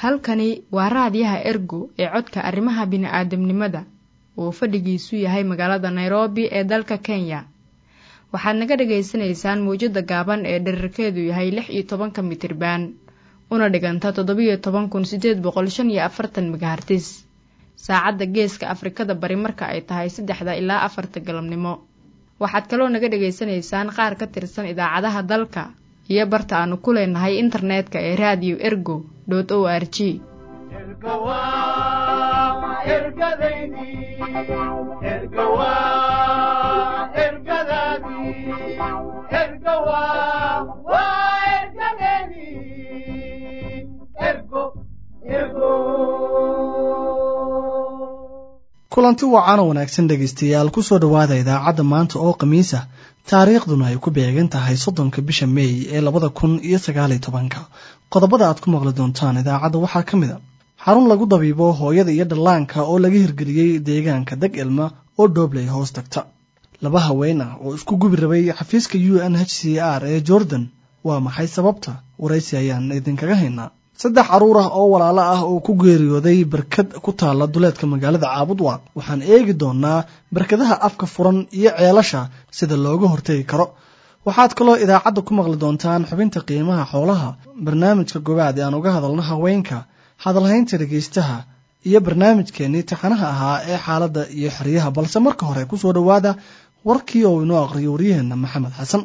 halkani waa raadiyaha ergo ee codka arrimaha bini'aadamnimada oo fadhigiisu yahay magaalada nairobi ee dalka kenya waxaad naga dhagaysanaysaan mawjadda gaaban ee dherarkeedu yahay lix iyo tobanka mitriban una dhiganta toddobiyo toban kun siddeed boqol shan iyo afartan megahartis saacadda geeska afrikada bari marka ay tahay saddexda ilaa afarta galabnimo waxaad kaloo naga dhagaysanaysaan qaar ka tirsan idaacadaha dalka iyo barta aanu ku leenahay internetka ee raadiyo ergo dot o r g kulanti wacan oo wanaagsan dhegaystayaal kusoo dhowaada idaacadda maanta oo khamiisa taariikhduna ay ku beegan tahay soddonka bisha meey ee labada kun iyo sagaaliyo tobanka qodobada aad ku maqli doontaan idaacadda waxaa ka mid a xarun lagu dabiibo hooyada iyo dhallaanka oo laga hirgeliyey deegaanka dag ilma oo dhoobley hoos tagta laba haween ah oo isku gubi rabay xafiiska u n h c r ee jordan waa maxay sababta waraysi ayaan idinkaga haynaa saddex caruur ah oo walaalo ah oo ku geeriyooday barkad ku taalla duleedka magaalada caabudwa waxaan eegi doonaa barkadaha afka furan iyo ceelasha sida looga hortegi karo waxaad kaloo idaacadda ku maqli doontaan xubinta qiimaha xoolaha barnaamijka gobaad ee aan uga hadalno haweenka hadalhaynta dhegaystaha iyo barnaamijkeennii taxanaha ahaa ee xaaladda iyo xeryaha balse marka hore kusoo dhowaada warkii oo inoo aqriyo waryaheenna maxamed xasan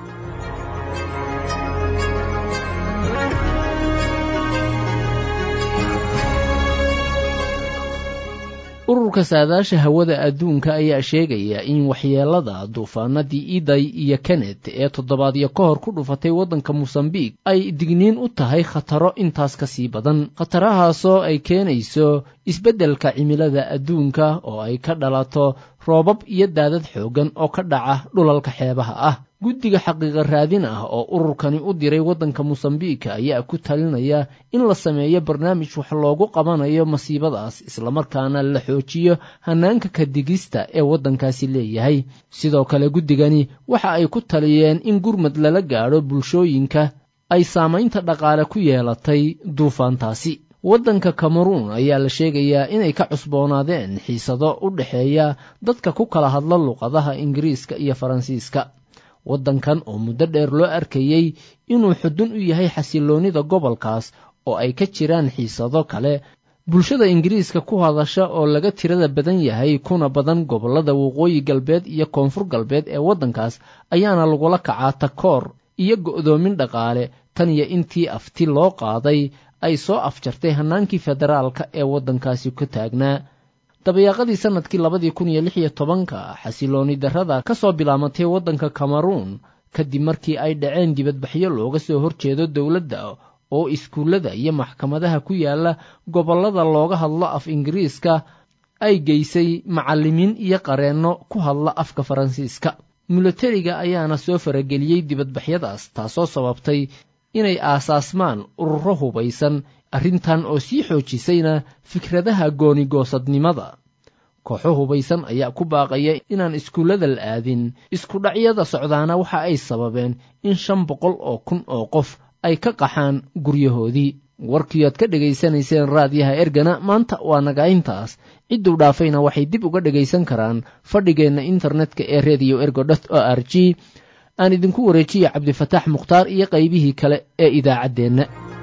ururka saadaasha hawada adduunka ayaa sheegaya in waxyeelada duufaanadii iday iyo kenet ee toddobaadyo ka hor ku dhufatay waddanka mosambiq ay digniin u tahay khataro intaas ka sii badan khatarahaasoo ay keenayso isbeddelka cimilada adduunka oo ay ka dhalato roobab iyo daadad xooggan oo ka dhaca dhulalka xeebaha ah guddiga xaqiiqa raadin ah oo ururkani u diray waddanka mosambiika ayaa ku talinaya in la sameeyo barnaamij wax loogu qabanayo masiibadaas islamarkaana la xoojiyo hanaanka kadigista ee waddankaasi leeyahay sidoo kale guddigani waxa ay ku taliyeen in gurmad lala gaadho bulshooyinka ay saamaynta dhaqaale ku yeelatay duufaantaasi waddanka kameruun ayaa la sheegayaa inay ka cusboonaadeen xiisado u dhexeeya dadka ku kala hadla luqadaha ingiriiska iyo faransiiska waddankan oo muddo dheer loo arkayey inuu xudun u yahay xasilloonnida gobolkaas oo ay ka jiraan xiisado kale bulshada ingiriiska ku hadasha oo laga tirada badan yahay kuna badan gobollada waqooyi galbeed iyo koonfur galbeed ee waddankaas ayaana lagula kacaa takoor iyo go'doomin dhaqaale tan iyo intii afti loo qaaday ay soo afjartay hannaankii federaalka ee waddankaasi ku taagnaa dabayaaqadii sannadkii labadii kun iyo lix iyo tobanka xasilooni darrada ka soo bilaamatay waddanka kameruun kadib markii ay dhaceen dibadbaxyo looga soo horjeedo dowladda oo iskuullada iyo maxkamadaha ku yaalla gobollada looga hadlo af ingiriiska ay geysay macallimiin iyo qareenno ku hadla afka faransiiska milatariga ayaana soo farageliyey dibadbaxyadaas taasoo sababtay inay aasaasmaan ururo hubaysan arrintan oo sii xoojisayna fikradaha goonigoosadnimada kooxo hubaysan ayaa ku baaqaya inaan iskuullada la aadin iskudhacyada socdaana waxa ay sababeen in shan boqol oo kun oo qof ay ka qaxaan guryahoodii warkiiaad ka dhegaysanayseen raadiyaha ergana maanta waa nagayntaas cidduu dhaafayna waxay dib uga dhegaysan karaan fadhigeenna internetka ee redio ergo dot o r g aan idinku wareejiya cabdifataax mukhtaar iyo qaybihii kale ee idaacaddeenna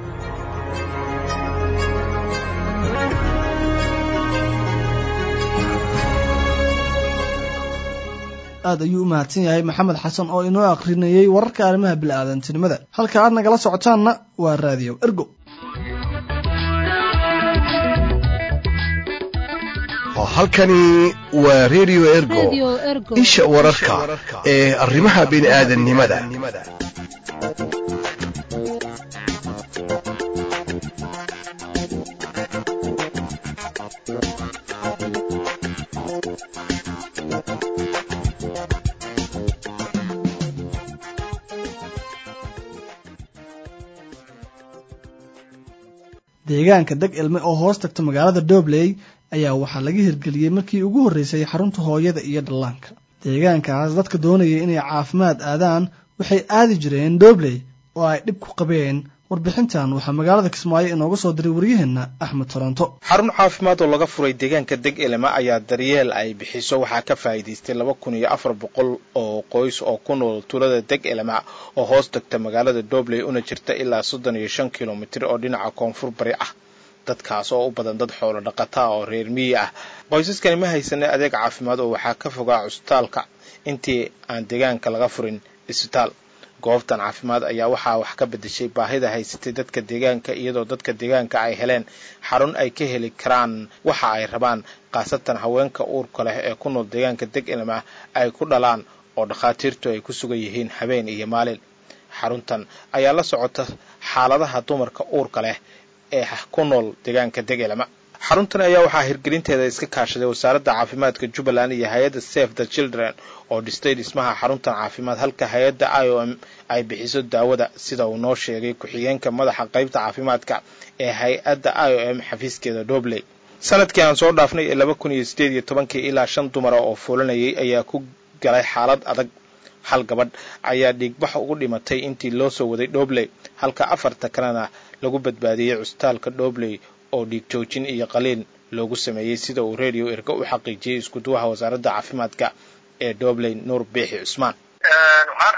aad ayuu u mahadsan yahay maxamed xasan oo inoo akhrinayey wararka arrimaha bilaadantinimada halka aad nagala socotaanna waa raadiyo ergo halkani waa redio ergo isha wararka ee arrimaha bini'aadannimada deegaanka dag ilme oo hoos tagta magaalada dobley ayaa waxaa laga hirgeliyey markii ugu horreysay xarunta hooyada iyo dhallaanka deegaankaas dadka doonaya inay caafimaad aadaan waxay aadi jireen dobley oo ay dhib ku qabeen warbixintan waxaa magaalada kismaayo inooga soo diray waryaheenna axmed toronto xarun caafimaad oo laga furay deegaanka deg elema ayaa daryeel ay bixiso waxaa ka faa'iidaystay laba kun iyo afar boqol oo qoys oo ku nool tuulada deg elema oo hoos tagta magaalada dobley una jirta ilaa soddon iyo shan kilomitir oo dhinaca koonfur bari ah dadkaas oo u badan dad xoolo dhaqataa oo reer miyi ah qoysaskani ma haysanay adeeg caafimaad oo waxaa ka fogaa cusbitaalka intii aan deegaanka laga furin isbitaal goobtan caafimaad ayaa waxaa wax ka bedeshay baahida haysatay dadka deegaanka iyadoo dadka deegaanka ay heleen xarun ay ka heli karaan waxa ay rabaan khaasatan haweenka uurka leh ee ku nool deegaanka deg elma ay ku dhalaan oo dhakhaatiirtu ay ku sugan yihiin habeen iyo maalin xaruntan ayaa la socota xaaladaha dumarka uurka leh ee ku nool deegaanka deg elma xaruntan ayaa waxaa hirgelinteeda iska kaashaday wasaaradda caafimaadka jubbaland iyo hay-adda safe the children oo dhistay dhismaha xaruntan caafimaad halka hay-adda i o m ay bixiso daawada sida uu noo sheegay ku-xigeenka madaxa qaybta caafimaadka ee hay-adda i o m xafiiskeeda dobley sanadkii aan soo dhaafnay ee laba kun iyo sideed iyo tobankii ilaa shan dumara oo fuulanayay ayaa ku galay xaalad adag hal gabadh ayaa dhiigbax ugu dhimatay intii loo soo waday dobley halka afarta kalena lagu badbaadiyey cusbitaalka dobley oo dhiig joojin iyo qaliin loogu sameeyey sida uu radio erga u xaqiijiyey iskuduwaha wasaaradda caafimaadka ee dobley nuur biixi cusmaan waxaan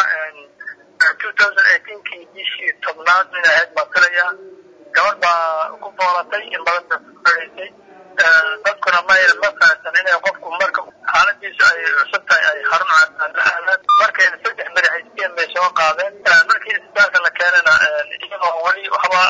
xasuustaa kii bishii tobnaad in ahayd baan filaya gabadh baa ku boolatay in badan bay ku fadhiisay dadkuna ma ma fahamsan inay qofku marka xaaladiisu ay cusub tahay ay xarun caafimaad la aadaan markay saddex beri haysteen bay soo qaadeen markii isbitaalka la keenana iyadoo weli waxba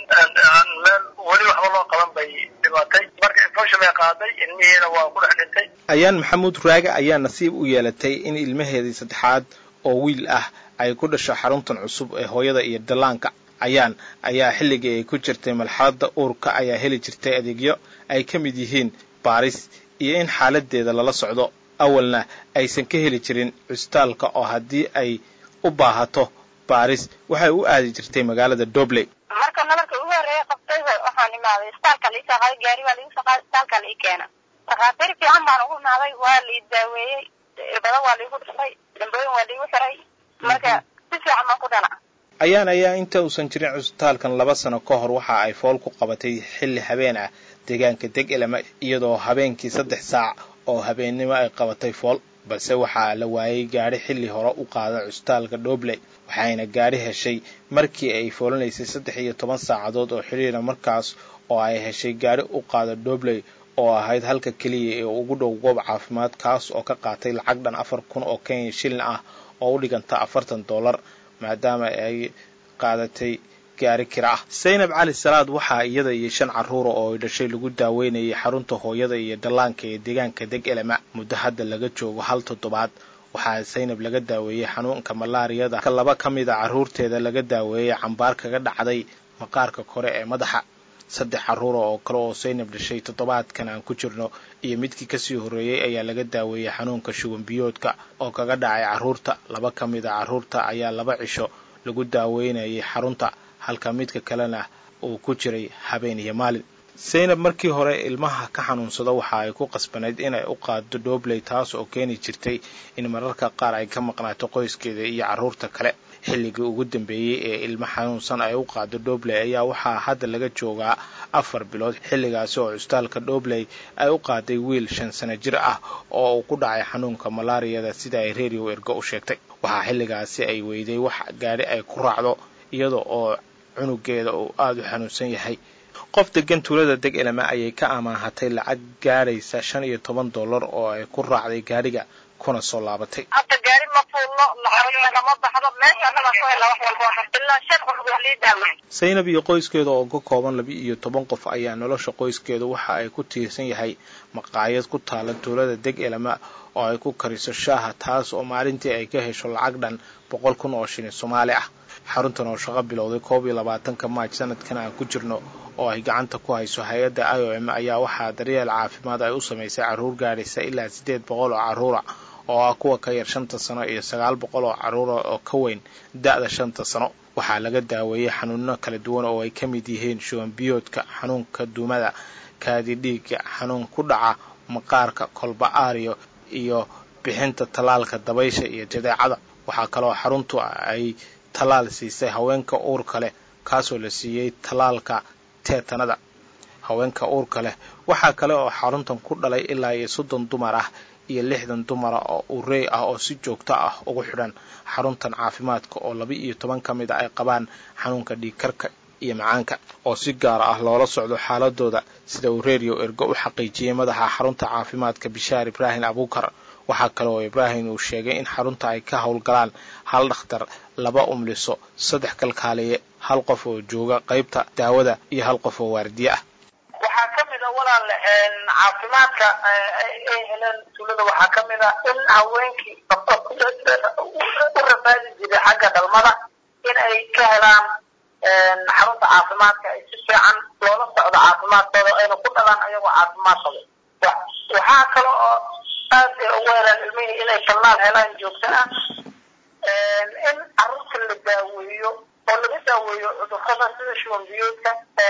aan meel weli waxba loo qaban bay dhimatay marka infection bay qaaday ilmihiina waa ku dhex dhintay ayaan maxamuud raage ayaa nasiib u yeelatay in ilmaheedii saddexaad oo wiil ah ay ku dhasho xaruntan cusub ee hooyada iyo dallaanka ayaan ayaa xilligii ay ku jirtay malxaladda uurka ayaa heli jirtay adeegyo ay ka mid yihiin baaris iyo in xaaladeeda lala socdo awalna aysan ka heli jirin cusbitaalka oo haddii ay u baahato baaris waxay u aadi jirtay magaalada dobley marka nabarka ugu horreeya qabtay waxaan imaaday isbitaalka la isoo qaaday gaari baa laigu soo qaaday isbitaalka la ii keena dhakhaatiir fiican baan ugu imaaday waa la ii daaweeyey irbada waa laigu dhifay dambooyin waa laigu xiray marka si fiican baan ku dhana ayaan ayaa inta uusan jirin cusbitaalkan laba sano ka hor waxa ay fool ku qabatay xilli habeen ah deegaanka deg elema iyadoo habeenkii saddex saac oo habeennimo ay qabatay fool balse waxaa la waayay gaadhi xilli hore u qaada cusbitaalka dobley waxayna gaadhi heshay markii ay foolanaysay saddex iyo toban saacadood oo xidhiira markaas oo ay heshay gaadhi u qaada dobley oo ahayd halka keliya ee ugu dhow goob caafimaad kaas oo ka qaatay lacag dhan afar kun oo kenya shilin ah oo u dhiganta afartan dollar maadaama ay qaadatay gaari kira ah saynab cali salaad waxaa iyada iyo shan carruura oo ay dhashay lagu daaweynayay xarunta hooyada iyo dhallaanka ee deegaanka deg elema muddo hadda laga joogo hal toddobaad waxaa saynab laga daaweeyey xanuunka malaariyada ka laba ka mid a carruurteeda laga daaweeyey cambaar kaga dhacday maqaarka kore ee madaxa saddex carruura oo kale oo saynab dhashay toddobaadkan aan ku jirno iyo midkii kasii horreeyey ayaa laga daaweeyey xanuunka shuban biyoodka oo kaga dhacay carruurta laba ka mid a carruurta ayaa laba cisho lagu daaweynayay xarunta halka midka kalena uu ku jiray habeen iyo maalin saynab markii hore ilmaha ka xanuunsada waxa ay ku qasbanayd inay u qaado dobley taas oo keeni jirtay in mararka qaar ay ka maqnaato qoyskeeda iyo carruurta kale xilligii ugu dambeeyey ee ilmo xanuunsan ay u qaado dobley ayaa waxaa hadda laga joogaa afar bilood xilligaasi oo cusbitaalka dobley ay u qaaday wiil shan sano jir ah oo uu ku dhacay xanuunka malaariyada sida ay radio ergo u sheegtay waxaa xilligaasi ay weyday wax gaadhi ay ku raacdo iyada oo cunugeeda uu aada u xanuunsan yahay qof degan tuulada deg elema ayay ka amaahatay lacag gaadhaysa shan iyo toban dollar oo ay ku raacday gaadhiga kuna soo laabatay hadda gaari ma fuulno lama baxdo meesha annaga ku hela wax walba ilaa shan qof wax lii daama saynab iyo qoyskeeda oo ka kooban laba iyo toban qof ayaa nolosha qoyskeeda waxa ay ku tiirsan yahay maqaayad ku taala tuulada deg elema oo ay ku kariso shaaha taas oo maalintii ay ka hesho lacag dhan boqol kun oo shilin soomaali ah xaruntan oo shaqo bilowday koob iyo labaatanka maaj sanadkan aan ku jirno oo ay gacanta ku hayso hay-adda i o m ayaa waxaa daryeel caafimaad ay u samaysay carruur gaadhaysa ilaa siddeed boqol oo carruura oo ah kuwa ka yar shanta sano iyo sagaal boqol oo carruura oo ka weyn da-da shanta sano waxaa laga daaweeyey xanuuno kala duwan oo ay ka mid yihiin shuban biyoodka xanuunka duumada kaadi dhiigga xanuun ku dhaca maqaarka kolba aariyo iyo bixinta tallaalka dabaysha iyo jadeecada waxaa kaloo xaruntu ay tallaal siisay haweenka uurka leh kaasoo la siiyey tallaalka teetanada haweenka uurka leh waxaa kale oo xaruntan ku dhalay ilaa iyo soddon dumar ah iyo lixdan dumara oo urey ah oo si joogto ah ugu xidhan xaruntan caafimaadka oo laba iyo toban ka mid a ay qabaan xanuunka dhiigkarka iyo macaanka oo si gaara ah loola socdo xaaladooda sida uu reeriyo ergo u xaqiijiyey madaxa xarunta caafimaadka bishaar ibraahim abuukar waxaa kale oo ibraahim uu sheegay in xarunta ay ka howlgalaan hal dhakhtar laba umliso saddex kalkaaliye hal qof oo jooga qaybta daawada iyo hal qof oo waardiye ah waxaa ka mid a walaal caafimaadka ay heleen tuulada waxaa ka mid a in haweenkii u rafaadi jiray xagga dhalmada in ay ka helaan xarunta caafimaadka ay si fiican loola socdo caafimaadkooda ayna ku dhalaan ayagoo caafimaad qabo waxaa kale oo aad ay ugu helaan ilmihii inay tallaal helaan joogto ah in carruurta la daaweeyo oo laga daaweeyo cudurrada sida shuban biyoodka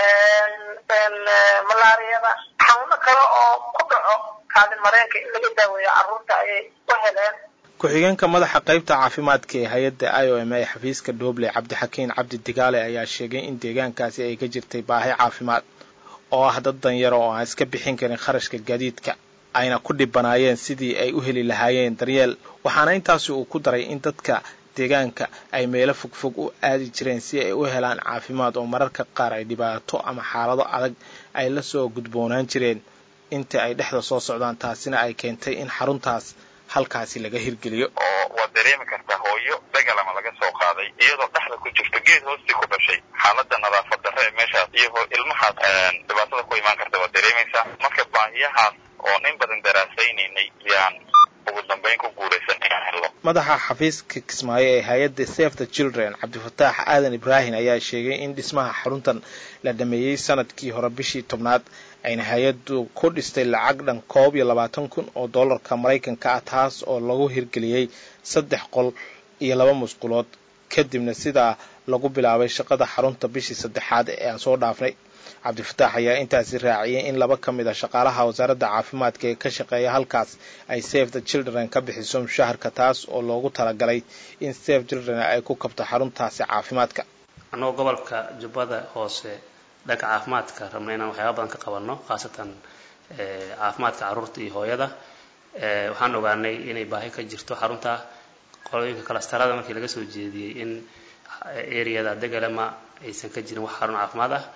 malaariyada xanuuno kale oo ku dhaco kaadin mareenka in laga daaweeyo carruurta ayay u heleen ku-xigeenka madaxa qaybta caafimaadka ee hay-adda i o m ee xafiiska dooble cabdixakiin cabdi digaale ayaa sheegay in deegaankaasi ay ka jirtay baahi caafimaad oo ah dad danyaro oo aan iska bixin karin kharashka gaadiidka ayna ku dhibanaayeen sidii ay u heli lahaayeen daryeel waxaana intaasi uu ku daray in dadka deegaanka ay meelo fogfog u aadi jireen si ay u helaan caafimaad oo mararka qaar ay dhibaato ama xaalado adag ay la soo gudboonaan jireen inta ay dhexda soo socdaan taasina ay keentay in xaruntaas halkaasi laga hirgeliyo oo waad dareemi kartaa hooyo dagalama laga soo qaaday iyadoo dhexda ku jirto geed hoostii ku dhashay xaaladda nadaafad darre ee meeshaas iyo ilmahaas dhibaatada ku imaan karta waad dareemaysaa marka baahiyahaas oo in badan daraasaynaynay yaan ugu dambayn ku guulaysan inaan helno madaxa xafiiska kismaayo ee hay-adda safe the children cabdifataax aadan ibraahim ayaa sheegay in dhismaha xaruntan la dhameeyey sanadkii hore bishii tobnaad ayna hay-addu ku dhistay lacag dhan koob iyo labaatan kun oo dollarka maraykanka ah taas oo lagu hirgeliyey saddex qol iyo laba musqulood kadibna sidaa lagu bilaabay shaqada xarunta bishii saddexaad ee aan soo dhaafnay cabdifataax ayaa intaasi raaciyay in laba ka mid a shaqaalaha wasaaradda caafimaadka ee ka shaqeeya halkaas ay safe the children ka bixiso mushaharka taas oo loogu talagalay in safe children ay ku kabto xaruntaasi caafimaadka annagoo gobolka jubbada hoose dhanka caafimaadka rabna inaan waxyaaba badan ka qabanno khaasatan caafimaadka carruurta iyo hooyada waxaan ogaanay inay baahi ka jirto xarunta qolooyinka kalastarada markii laga soo jeediyey in areada degalema aysan ka jirin wax xarun caafimaad ah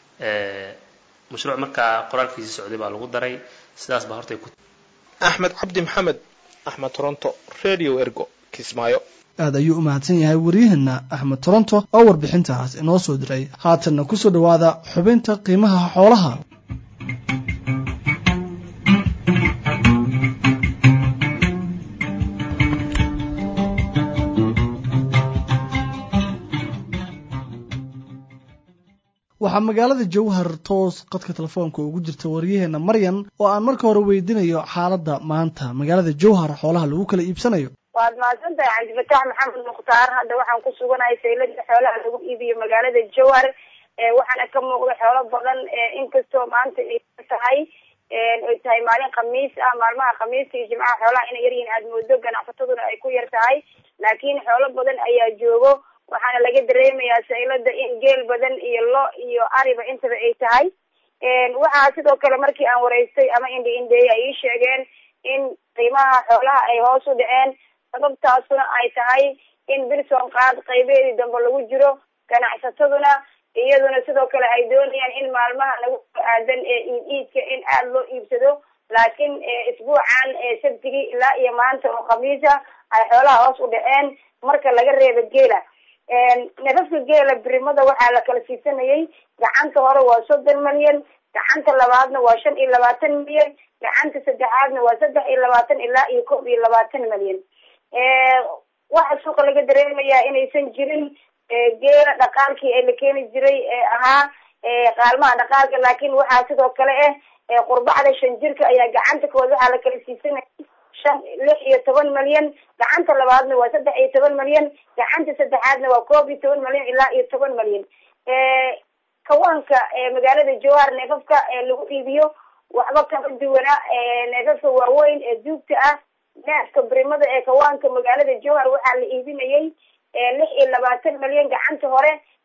mashruuc markaa qoraalkiisii socday baa lagu daray sidaas baa hortay ku axmed cabdi maxamed axmed toronto radio ergo kismaayo aad ayuu u mahadsan yahay waryaheena axmed toronto oo warbixintaas inoo soo diray haatanna kusoo dhowaada xubinta qiimaha xoolaha waxaa magaalada jowhar toos qadka telefoonka ugu jirta waryaheena maryan oo aan marka hore weydiinayo xaaladda maanta magaalada jowhar xoolaha lagu kala iibsanayo waad mahadsan tahay cabdifataax maxamed mukhtaar hadda waxaan ku suganahay saylada xoolaha lagu iibiyo magaalada jowhar waxaana ka muuqda xoolo badan inkastoo maanta ay tahay ay tahay maalin khamiis ah maalmaha khamiista iyo jimcaha xoolaha inay yaryihiin aada moodo ganacsataduna ay ku yar tahay laakiin xoolo badan ayaa joogo waxaana laga dareemayaa saylada in geel badan iyo lo iyo ariba intaba ay tahay waxaa sidoo kale markii aan wareystay ama indhi indheeye ay ii sheegeen in qiimaha xoolaha ay hoos u dhaceen sababtaasuna ay tahay in bilson qaad qaybeedii dambe lagu jiro ganacsataduna iyaduna sidoo kale ay doonayaan in maalmaha lagu aadan ee iid iidka in aada loo iibsado laakiin isbuucan sabtigii ilaa iyo maanta oo khamiisa ay xoolaha hoos u dhaceen marka laga reebo geela nafafka geela birimada waxaa la kala siisanayay gacanta hore waa soddon milyan gacanta labaadna waa shan iyo labaatan milyan gacanta saddexaadna waa saddex iyo labaatan ilaa iyo kob iyo labaatan milyan waxa suuqa laga dareemayaa inaysan jirin geela dhaqaalkii ee la keeni jiray ee ahaa qaalmaha dhaqaalka laakiin waxaa sidoo kale ah qurbacda shan jirka ayaa gacanta kood waxaa la kala siisanayay shan lix iyo toban milyan gacanta labaadna waa saddex iyo toban milyan gacanta saddexaadna waa koob iyo toban milyan ilaa iyo toban milyan kawaanka magaalada jowhar neefafka lagu iibiyo waxba kama duwana neefafka waaweyn ee duugta ah neefka birimada ee kawaanka magaalada jowhar waxaa la iibinayay lix iyo labaatan milyan gacanta hore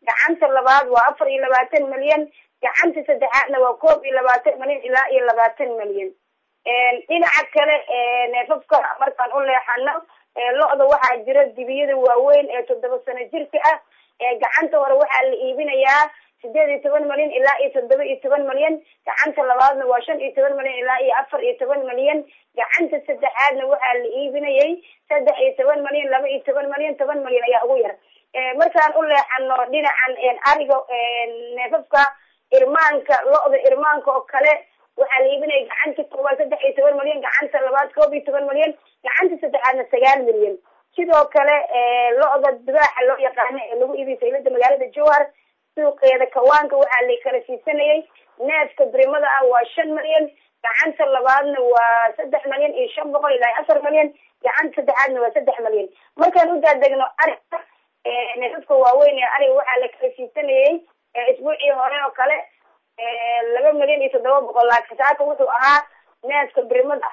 gacanta labaad waa afar iyo labaatan milyan gacanta saddexaadna waa koob iyo labaatan milyan ilaa iyo labaatan milyan dhinaca kale neefafka markaan u leexano lo-da waxaa jira dibiyada waaweyn ee toddoba sano jirka ah gacanta hore waxaa la iibinayaa sideed iyo toban milyan ilaa iyo toddoba iyo toban milyan gacanta labaadna waa shan iyo toban milyan ilaa iyo afar iyo toban milyan gacanta saddexaadna waxaa la iibinayay saddex iyo toban milyan laba iyo toban milyan toban milyan ayaa ugu yar markaan u leexano dhinacan ariga neefafka irmaanka lo-da irmaanka oo kale waxaa la iibinaya gacanta koowaad saddex iyo toban milyan gacanta labaad koob iyo toban milyan gacanta saddexaadna sagaal milyan sidoo kale lo-da dibaaxa loo yaqaano ee lagu iibiyo saylada magaalada jowhar suuqeeda kawaanka waxaa la kala siisanayay neefka birimada ah waa shan milyan gacanta labaadna waa saddex milyan iyo shan boqol ilaa afar milyan gacanta saddexaadna waa saddex milyan markaan u daadegno ariga neefafka waaweyn ee ariga waxaa la kala siisanayay isbuucii hore oo kale laba milyan iyo toddoba boqol laakiin saaka wuxuu ahaa neefka birimada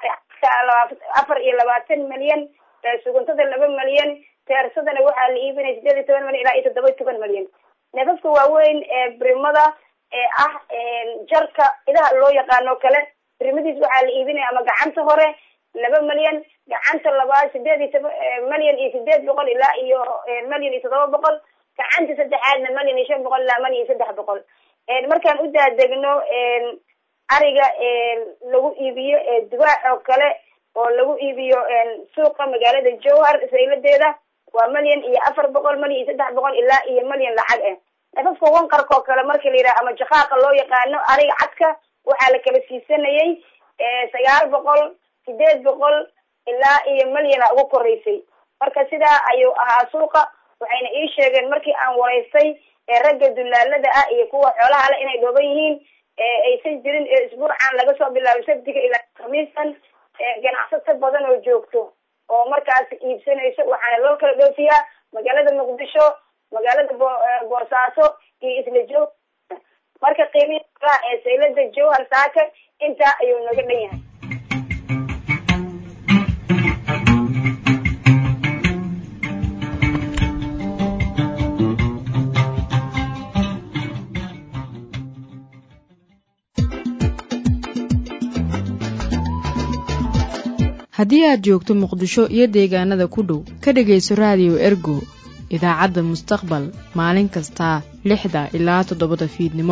afar iyo labaatan milyan suguntada laba milyan teersadana waxaa la iibinaya sideed iyo toban milyan ilaa iyo toddoba iyo toban milyan neefafka waaweyn ee birimada ee ah jarka idaha loo yaqaano kale birimadiis waxaa la iibinaya ama gacanta hore laba milyan gacanta labaad sideed iyo toban milyan iyo sideed boqol ilaa iyo milyan iyo toddoba boqol gacanta saddexaadna milyan iyo shan boqol ilaa milyan iyo saddex boqol markaan u daadegno ariga lagu iibiyo dibaax oo kale oo lagu iibiyo suuqa magaalada jowhar sayladeeda waa milyan iyo afar boqol milyan iyo saddex boqol ilaa iyo milyan lacag ah nafafka wanqarka oo kale marka la yidhaha ama jaqaaqa loo yaqaano ariga cadka waxaa la kala siisanayay sagaal boqol sideed boqol ilaa iyo milyana ugu koreysay marka sidaa ayuu ahaa suuqa waxayna ii sheegeen markii aan waraystay ragga dulaalada ah iyo kuwa xoolaha le inay dhooban yihiin aysan jirin isbuucan laga soo bilaabo sabtiga ilaa khamiistan ganacsato badan oo joogto oo markaas iibsanayso waxaana loo kala dhoofiyaa magaalada muqdisho magaalada boosaaso iyo isla joog marka qiimihii xoolaha ee saylada jowhar saaka intaa ayuu naga dhan yahay haddii aad joogto muqdisho iyo deegaanada ku dhow ka dhegayso raadiyo ergo idaacadda mustaqbal maalin kasta lixda ilaa toddobada fiidnimo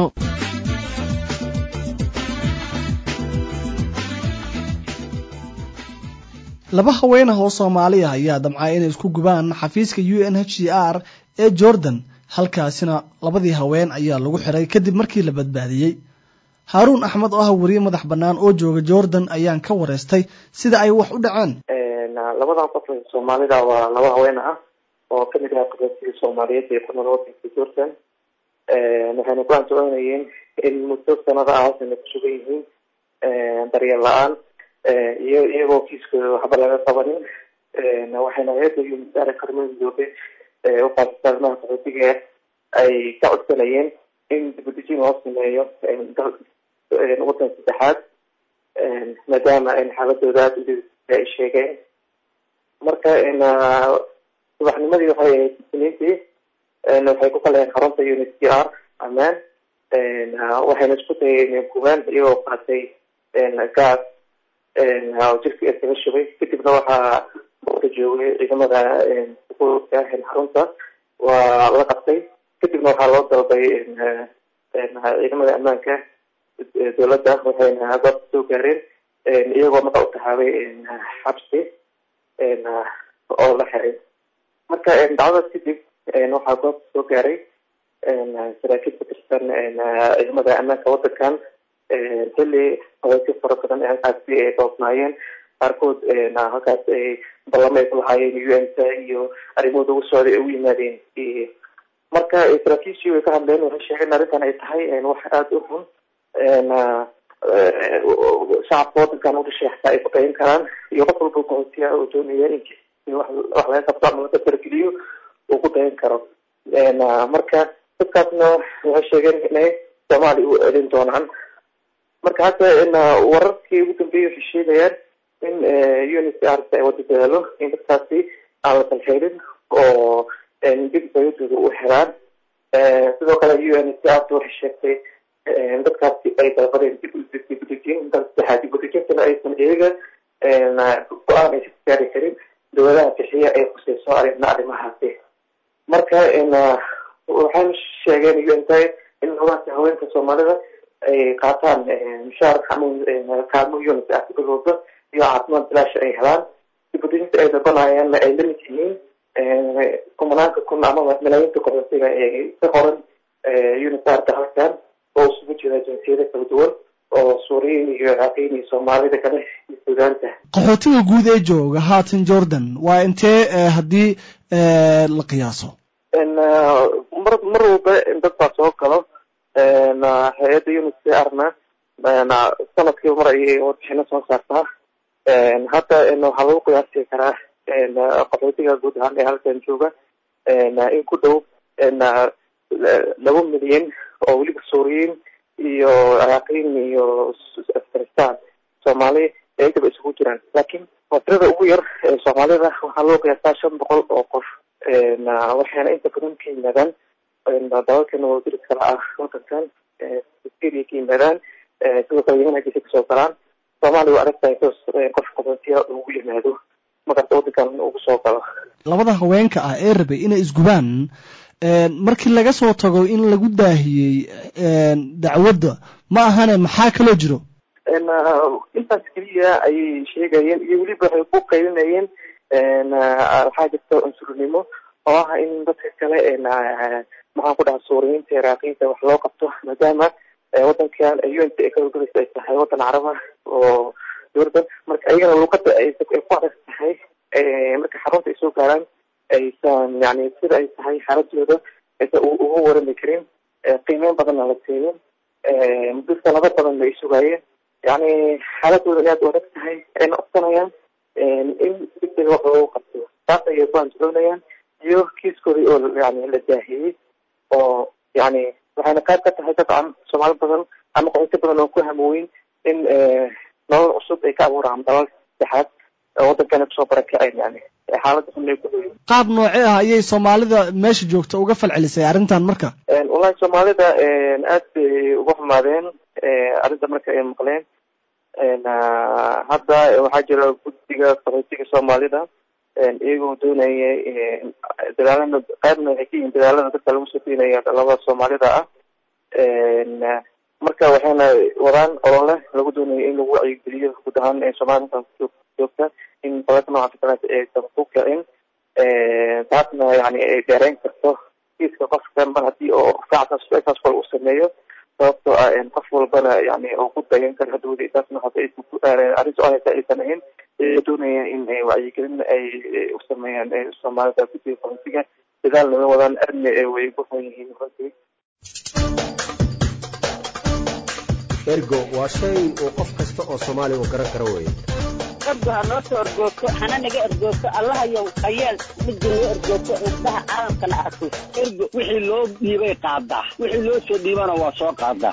laba haween ah oo soomaaliya ayaa damcay inay isku gubaan xafiiska u n h c r ee jordan halkaasina labadii haween ayaa lagu xiray kadib markii la badbaadiyey haaruun axmed oo ah weriye madax bannaan oo jooga jordan ayaan ka wareystay sida ay wax u dhaceen labadan qof ee soomaalida waa laba haween ah oo kamid ah qaxootiga soomaaliyeed ee ku nool wadanka jordan waxayna ku ansoconayeen in muddo sanada ah halkana ku sugan yihiin daryeel la-aan iyo iyagoo kiiskooda waxba laga qabanin waxayna hay-adda unisar qarmada midoobe uqaasata arrimaha qaxootiga ay ka codsanayeen in dibudejin loo sameeyo wadan saddexaad maadaama xaaladooda aada u ay sheegeen marka subaxnimadii waxay ahayd isniintii waxay ku kalayeen xarunta u n c r amaan waxayna isku dayeen gubaan iyagoo qaatay gaas jirka iskaga shubay kadibna waxaa ka joogay ciidamada xuquuqka xarunta waa la qabtay kadibna waxaa loo dalbay ciidamada ammaanka dowladda waxayna goobta soo gaareen iyagoo marka u taxaabay xabsi oo la xiray marka dacdadaas kadib waxaa goobta soo gaaray saraakiil ka tirsan ciidamada ammaanka wadankan xilli qabaysyo fara badan ee halkaasi ay doobnaayeen qaarkood halkaas ay ballamo ay ku lahaayeen u n t iyo arrimahooda ugu socday ay u yimaadeen marka saraakiishii way ka hadleen waxay sheegeen arrintan ay tahay wax aada u xun shacabka wadankan udhashay xataa ay ku dhayin karaan iyo qof walba qaxootiya oo doonaya in wax laga qabto ama laga dargeliyo uu ku dayan karo marka dadkaasna waxay sheegeen inay soomaaliya u celin doonaan marka hadda wararkii ugu dambeeyay waxay sheegayaan in unicr ay wada dadaalo in dadkaasi aan la salxeelin oo dib dawladooda u xiraan sidoo kale u n c r waxay sheegtay dadkaasi ay dalbadeen dib dibudejin intaas saddexaad dibudejintana aysan iyaga go-aan aysan gaari karin dowladaha bixiya ay khuseyso arina arrimahaasi marka waxayna sheegeen u n t in hogaanka haweenka soomaalida ay qaataan mushaar kaalmo unit ah bilowda iyo caafimaad bilaasha ay helaan dibudejinta ay dalbanayaanna ay lamid yihiin kumanaanka kun amaba malaayiinta qaxootiga ee ka qoran unisarka halkan oo isugu jira jinsiyada kala duwan oo suuriyiin iyo ciraqiyin iyo soomaalida kale iyo suudaanta qaxootiga guud ee jooga haatan jordan waa intee haddii la qiyaaso mar mar walba dad baa soo galo hay-adda unisarna sanadkiiba mar ayay warbixino soo saartaa hadda waxaa lagu qiyaasi karaa qaxootiga guud ahaan ee halkan jooga in ku dhow laba milyan oo weliba suuriyiin iyo ciraaqiyin iyo afghanistan soomaali iyagaba isugu jiraan laakiin waa tirada ugu yar ee soomaalida waxaa loo qiyaasaa shan boqol oo qof waxayna inta badan ka yimaadaan dalalkan wadiris kale ah wadankan syria ka yimaadaan sidoo kale yemen agisa kasoo galaan soomaaliya waa aragtahay qof qaxootiya ugu yimaado markaas wadankan ugu soo galo labada haweenka ah ee rabay inay isgubaan markii laga soo tago in lagu daahiyey dacwadda ma ahane maxaa kaloo jiro intaas keliya ayay sheegayeen iyo weliba waxay ku qaylinayeen waxaa jirta cunsurnimo oo ah in dadka kale maxaan ku dhaha suuriyiinta iraaqiyiinta wax loo qabto maadaama wadankan u n t ay kahorgelaysa ay tahay wadan caraba oo jordan marka ayagana luuqada ay ku adag tahay marka xarunta ay soo gaaraan aysan yani sida ay tahay xaaladooda aysan uga warami karin qiimeyn badanna la siinin muddo sanado badanna ay sugaayeen yani xaaladooda in aad u adag tahay ayna codsanayaan in degdega wax loogu qabto taas ayay ku andacoonayaan iyo kiiskooda oo yani la daahiyey oo yani waxayna qayb ka tahay dabcan soomaali badan ama qaxooti badan oo ku hamooyin in nolol cusub ay ka abuuraan dalal saddexaad wadankana kusoo barakaceen yani xaalada xun ay ku dhow qaab noocee ah ayay soomaalida meesha joogta uga falcelisay arrintan marka wallahi soomaalida aad bay uga xumaadeen arrinta marka ay maqleen hadda waxaa jira guddiga qaxootiga soomaalida iyagoo doonaya dadaalada qaybna waxay ka yihiin dadaalada dadka lagu soo deynaya dhalada soomaalida ah marka waxayna wadaan olole lagu doonayo in lagu wacyigeliyo guud ahaan ee soomaalida joogta in balalka noocaas kaleeta aysan ku kicin taasna yani ay dheereyn karto kiiska qofka mar haddii oo saactaas kale uu sameeyo sababtoo ah qof walbana yani oo ku dayan karo hadhowda taasna arrinta oo haysa aysan ahayn ay doonayaan in wacyigelin ay u sameeyaan soomaalida guddiga qaxootiga dadaal naga wadaan arni way ku xun yihiin runtii ergo waa shay uu qof kasta oo soomaaliya uu garan karo weeye ergo ha noo soo ergoogto hana naga ergoogto allahayow hayeel midda noo ergoogto indhaha caalamkana arko ergo wixii loo dhiibay qaadaa wixii loo soo dhiibana waa soo qaadaa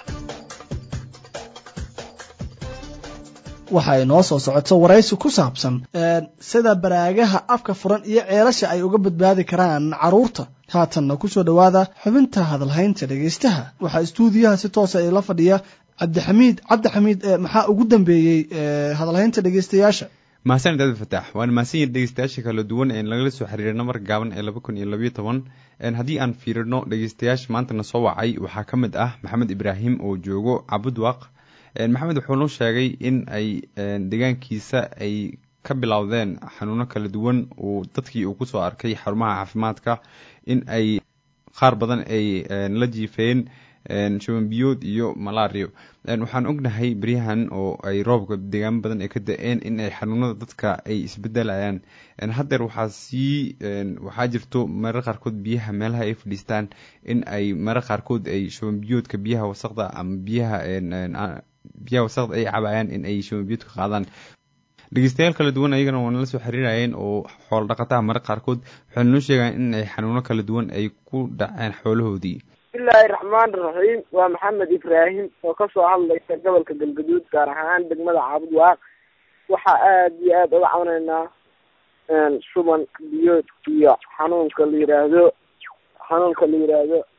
waxa ay noo soo socoto waraysi ku saabsan sida baraagaha afka furan iyo ceelasha ay uga badbaadi karaan carruurta haatanna ku soo dhowaada xubinta hadalhaynta dhegaystaha waxaa istuudiyaha si toosa ila fadhiya cabdixamiid cabdixamiid maxaa ugu dambeeyey hadalhaynta dhegaystayaasha mahadsanid abdi fataax waana mahadsanyihin dhegeystayaasha kala duwan ee lagala soo xiriiray namar gaaban ee laba kun iyo labayo toban haddii aan fiirino dhegeystayaasha maantana soo wacay waxaa ka mid ah maxamed ibraahim oo joogo cabudwaq maxamed wuxuu noo sheegay in ay deegaankiisa ay ka bilowdeen xanuuno kala duwan uu dadkii uu kusoo arkay xarumaha caafimaadka in ay qaar badan ay la jiifeen shuban biyood iyo malario waxaan ognahay beryahan oo ay roobka deegaamo badan ay ka da-een in ay xanuunada dadka ay isbedelayaan haddeer waxaa sii waxaa jirto marar qaarkood biyaha meelaha ay fadhiistaan in ay marar qaarkood ay shuban biyoodka biyaha wasaqda ama biyaha biyaha wasaqda ay cabayaan in ay shuban biyoodka qaadaan dhegeystayaal kala duwan ayagana waa nala soo xiriirayeen oo xoolo dhaqataha marar qaarkood waxay noo sheegaan in ay xanuuno kala duwan ay ku dhaceen xoolahoodii bismillaahi raxmaani raxiim waa maxamed ibraahim oo kasoo hadlaysa gobolka galgaduud gaar ahaan degmada caabud waaq waxaa aada iyo aada uga cawneynaa shuban biyood iyo xanuunka la yiraahdo xanuunka la yiraahdo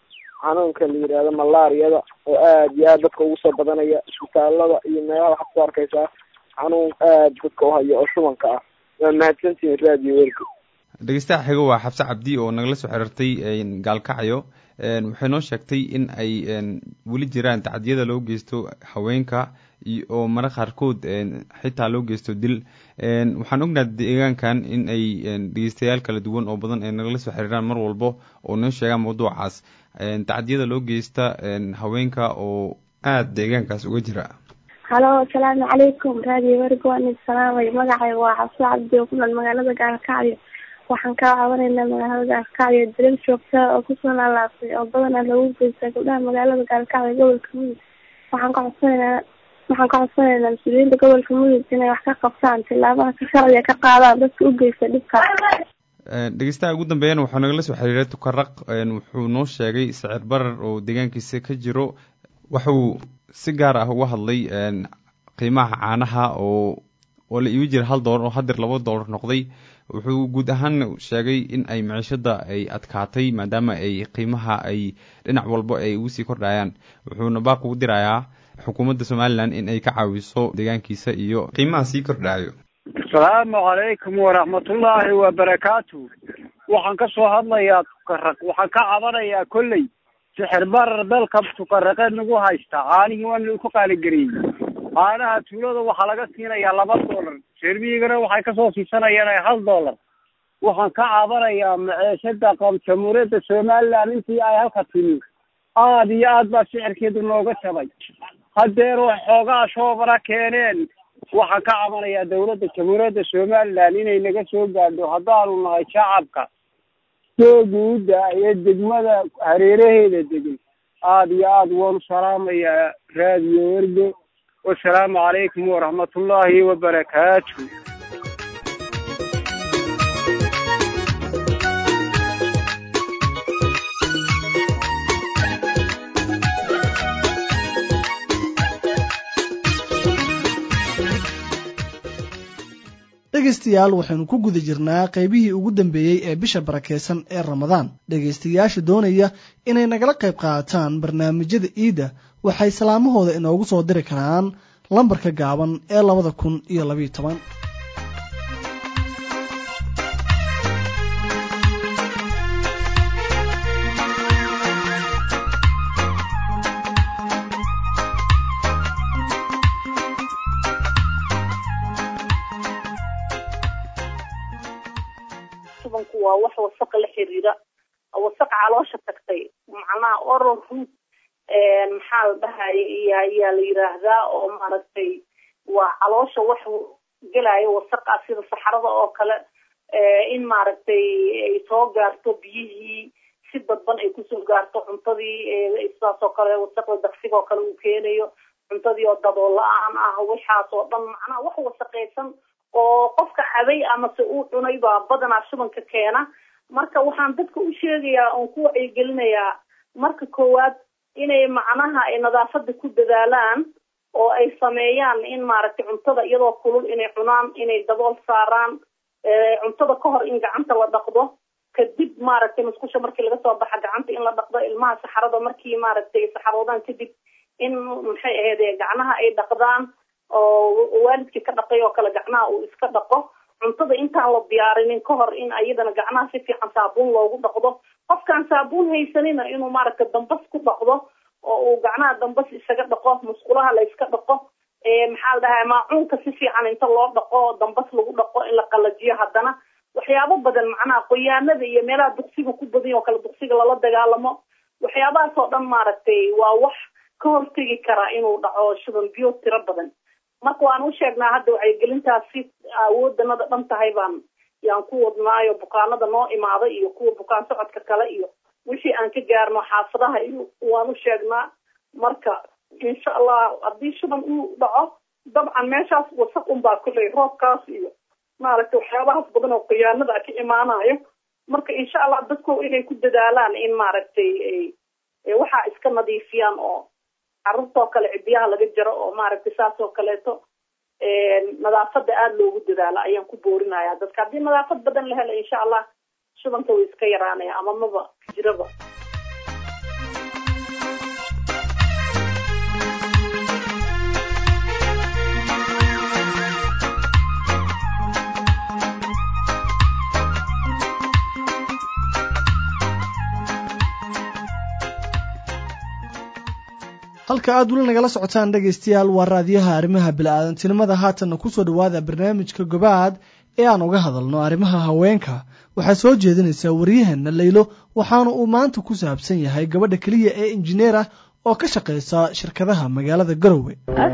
xanuunka la yidhaahdo malaariyada oo aad iyo aad dadka ugu soo badanaya isbitaalada iyo meelaha waxaad ku arkaysaa xanuun aad dadka uhayo oo shubanka ah waa mahadsantihin raadiyo wergo dhegeystaha xigo waa xabse cabdi oo nagala soo xiriirtay gaalkacyo waxay noo sheegtay in ay weli jiraan tacdiyada loo geysto haweenka oo mara qaarkood xitaa loo geysto dil waxaan ognaha deegaankan in ay dhegeystayaal kala duwan oo badan ay nagala soo xiriiraan mar walbo oo noo sheegaan mawduucaas tacdiyada loo geysta haweenka oo aada deegaankaas uga jira halo asalaamu calaykum raadiyo wergo waan idin salaamay magacayga waa xabse cabdi oo ku nool magaalada gaalkacyo waxaan ka caawinaynaa magaalada gaalkacyo dilal joogta oo kusoo laalaabtay oo badanaa lagu geysta gabdhaha magaalada gaalkacyo gobolka mudug waxaan ka codsanaynaa waxaan ka codsanaynaa mas-uuliyiinta gobolka mudug inay wax ka qabtaan tilaabaha ka sharciga ka qaadaan dadka u geysta dhibkaas dhegeystaha ugu dambeeyana wuxuu nagala soo xiriiray tukaraq wuxuu noo sheegay sicir barar oo deegaankiisa ka jiro wuxuu si gaar ah uga hadlay qiimaha caanaha oo oo la iibi jira hal doolar oo hadeer laba doolar noqday wuxuu guud ahaan sheegay in ay maciishada ay adkaatay maadaama ay qiimaha ay dhinac walba ay ugu sii kordhayaan wuxuuna baaq ugu dirayaa xukuumadda somalilan in ay ka caawiso deegaankiisa iyo qiimaha sii kordhayo asalaamu calaykum waraxmatullaahi wabarakaatu waxaan ka soo hadlayaa tukaraq waxaan ka cabanayaa kolley sixir barar dalka tukaraqeed nagu haysta caanihii waa nagu qaaligareeyey caanaha tuulada waxaa laga siinayaa laba doolar reermiyigana waxay kasoo siisanayaan hal doolar waxaan ka cabanayaa maceeshada qab jamhuuriyadda somaliland intii ay halka timi aada iyo aad baa sicirkeedu nooga jabay hadeer wax xoogaa shoobara keeneen waxaan ka cabanayaa dawladda jamhuuriyadda somaliland inay naga soo gaadho haddaanu nahay shacabka sooguuda iyo degmada hareeraheeda degan aada iyo aad waanu salaamayaa raadiyo wergo wasalaamu calaykum waraxmatullaahi wabarakaatu dhegaystayaal waxaynu ku guda jirnaa qaybihii ugu dambeeyey ee bisha barakeysan ee ramadaan dhegaystayaasha doonaya inay nagala qayb qaataan barnaamijyada iidda waxay salaamahooda inoogu soo diri karaan lambarka gaaban ee labada kun iyo labayo toban shubanku waa wax wasaqa la xiriira wasaqa caloosha tagtay macnaha oral root maxaa la dhahaya iyo ayaa la yiraahdaa oo maaragtay waa caloosha wax gelaayo wasaqa sida saxarada oo kale in maaragtay ay soo gaarto biyihii si dadban ay kusoo gaarto cuntadii sidaas oo kale wasaqda daqsiga oo kale uu keenayo cuntadii oo dabool la-aan ah waxaas oo dhan macnaha wax wasaqaysan oo qofka cabay amase uu cunay baa badanaa shubanka keena marka waxaan dadka u sheegayaa oon ku wacyigelinayaa marka koowaad inay macnaha ay nadaafada ku dadaalaan oo ay sameeyaan in maaragtay cuntada iyadoo kulul inay cunaan inay dabool saaraan cuntada ka hor in gacanta la dhaqdo kadib maaragtay musqusha markii laga soo baxa gacanta in la dhaqdo ilmaha saxarada markii maaragtay saxaroodaan kadib in maxay ahayd gacnaha ay dhaqdaan oo waalidkii ka dhaqay oo kale gacnaha uu iska dhaqo cuntada intaan la diyaarinin ka hor in ayadana gacnaha si fiican saabuun loogu dhaqdo qofkaan saabuun haysanina inuu maaragta dambas ku dhaqdo oo uu gacnaha dambas isaga dhaqo musqulaha la iska dhaqo maxaa la dhahaa maacuunka si fiican inta loo dhaqo dambas lagu dhaqo in la qalajiyo haddana waxyaabo badan macnaha qoyaanada iyo meelaha duqsiga ku badan oo kale duqsiga lala dagaalamo waxyaabahaas oo dhan maaragtay waa wax ka hortegi karaa inuu dhaco shuban biyo tiro badan marka waan u sheegnaa hadda wacyigelintaasi awoodanada dhan tahay baan yaan ku wadnaayo bukaanada noo imaada iyo kuwa bukaan socodka kale iyo wixii aan ka gaarno xaafadaha iyo waan u sheegnaa marka insha allah haddii shuban uu dhaco dabcan meeshaas wasaq unbaa kulley roobkaas iyo maaragtay waxyaabahaas badan oo khiyaanada ka imaanayo marka insha allah dadku inay ku dadaalaan in maaragtay waxaa iska nadiifiyaan oo carruurtoo kale cidiyaha laga jaro oo maaragtay saas oo kaleeto nadaafada aada loogu dadaalo ayaan ku boorinaya dadka haddii nadaafad badan la helo insha allah shubanka way iska yaraanaya ama maba jiraba halka aad weli nagala socotaan dhegaystayaal waa raadiyaha arrimaha bili-aadantinimada haatanna kusoo dhowaada barnaamijka gobaad ee aan uga hadalno arrimaha haweenka waxaa soo jeedinaysaa waryaheena laylo waxaana uu maanta ku saabsan yahay gabadha keliya ee injineer ah oo ka shaqaysa shirkadaha magaalada garowe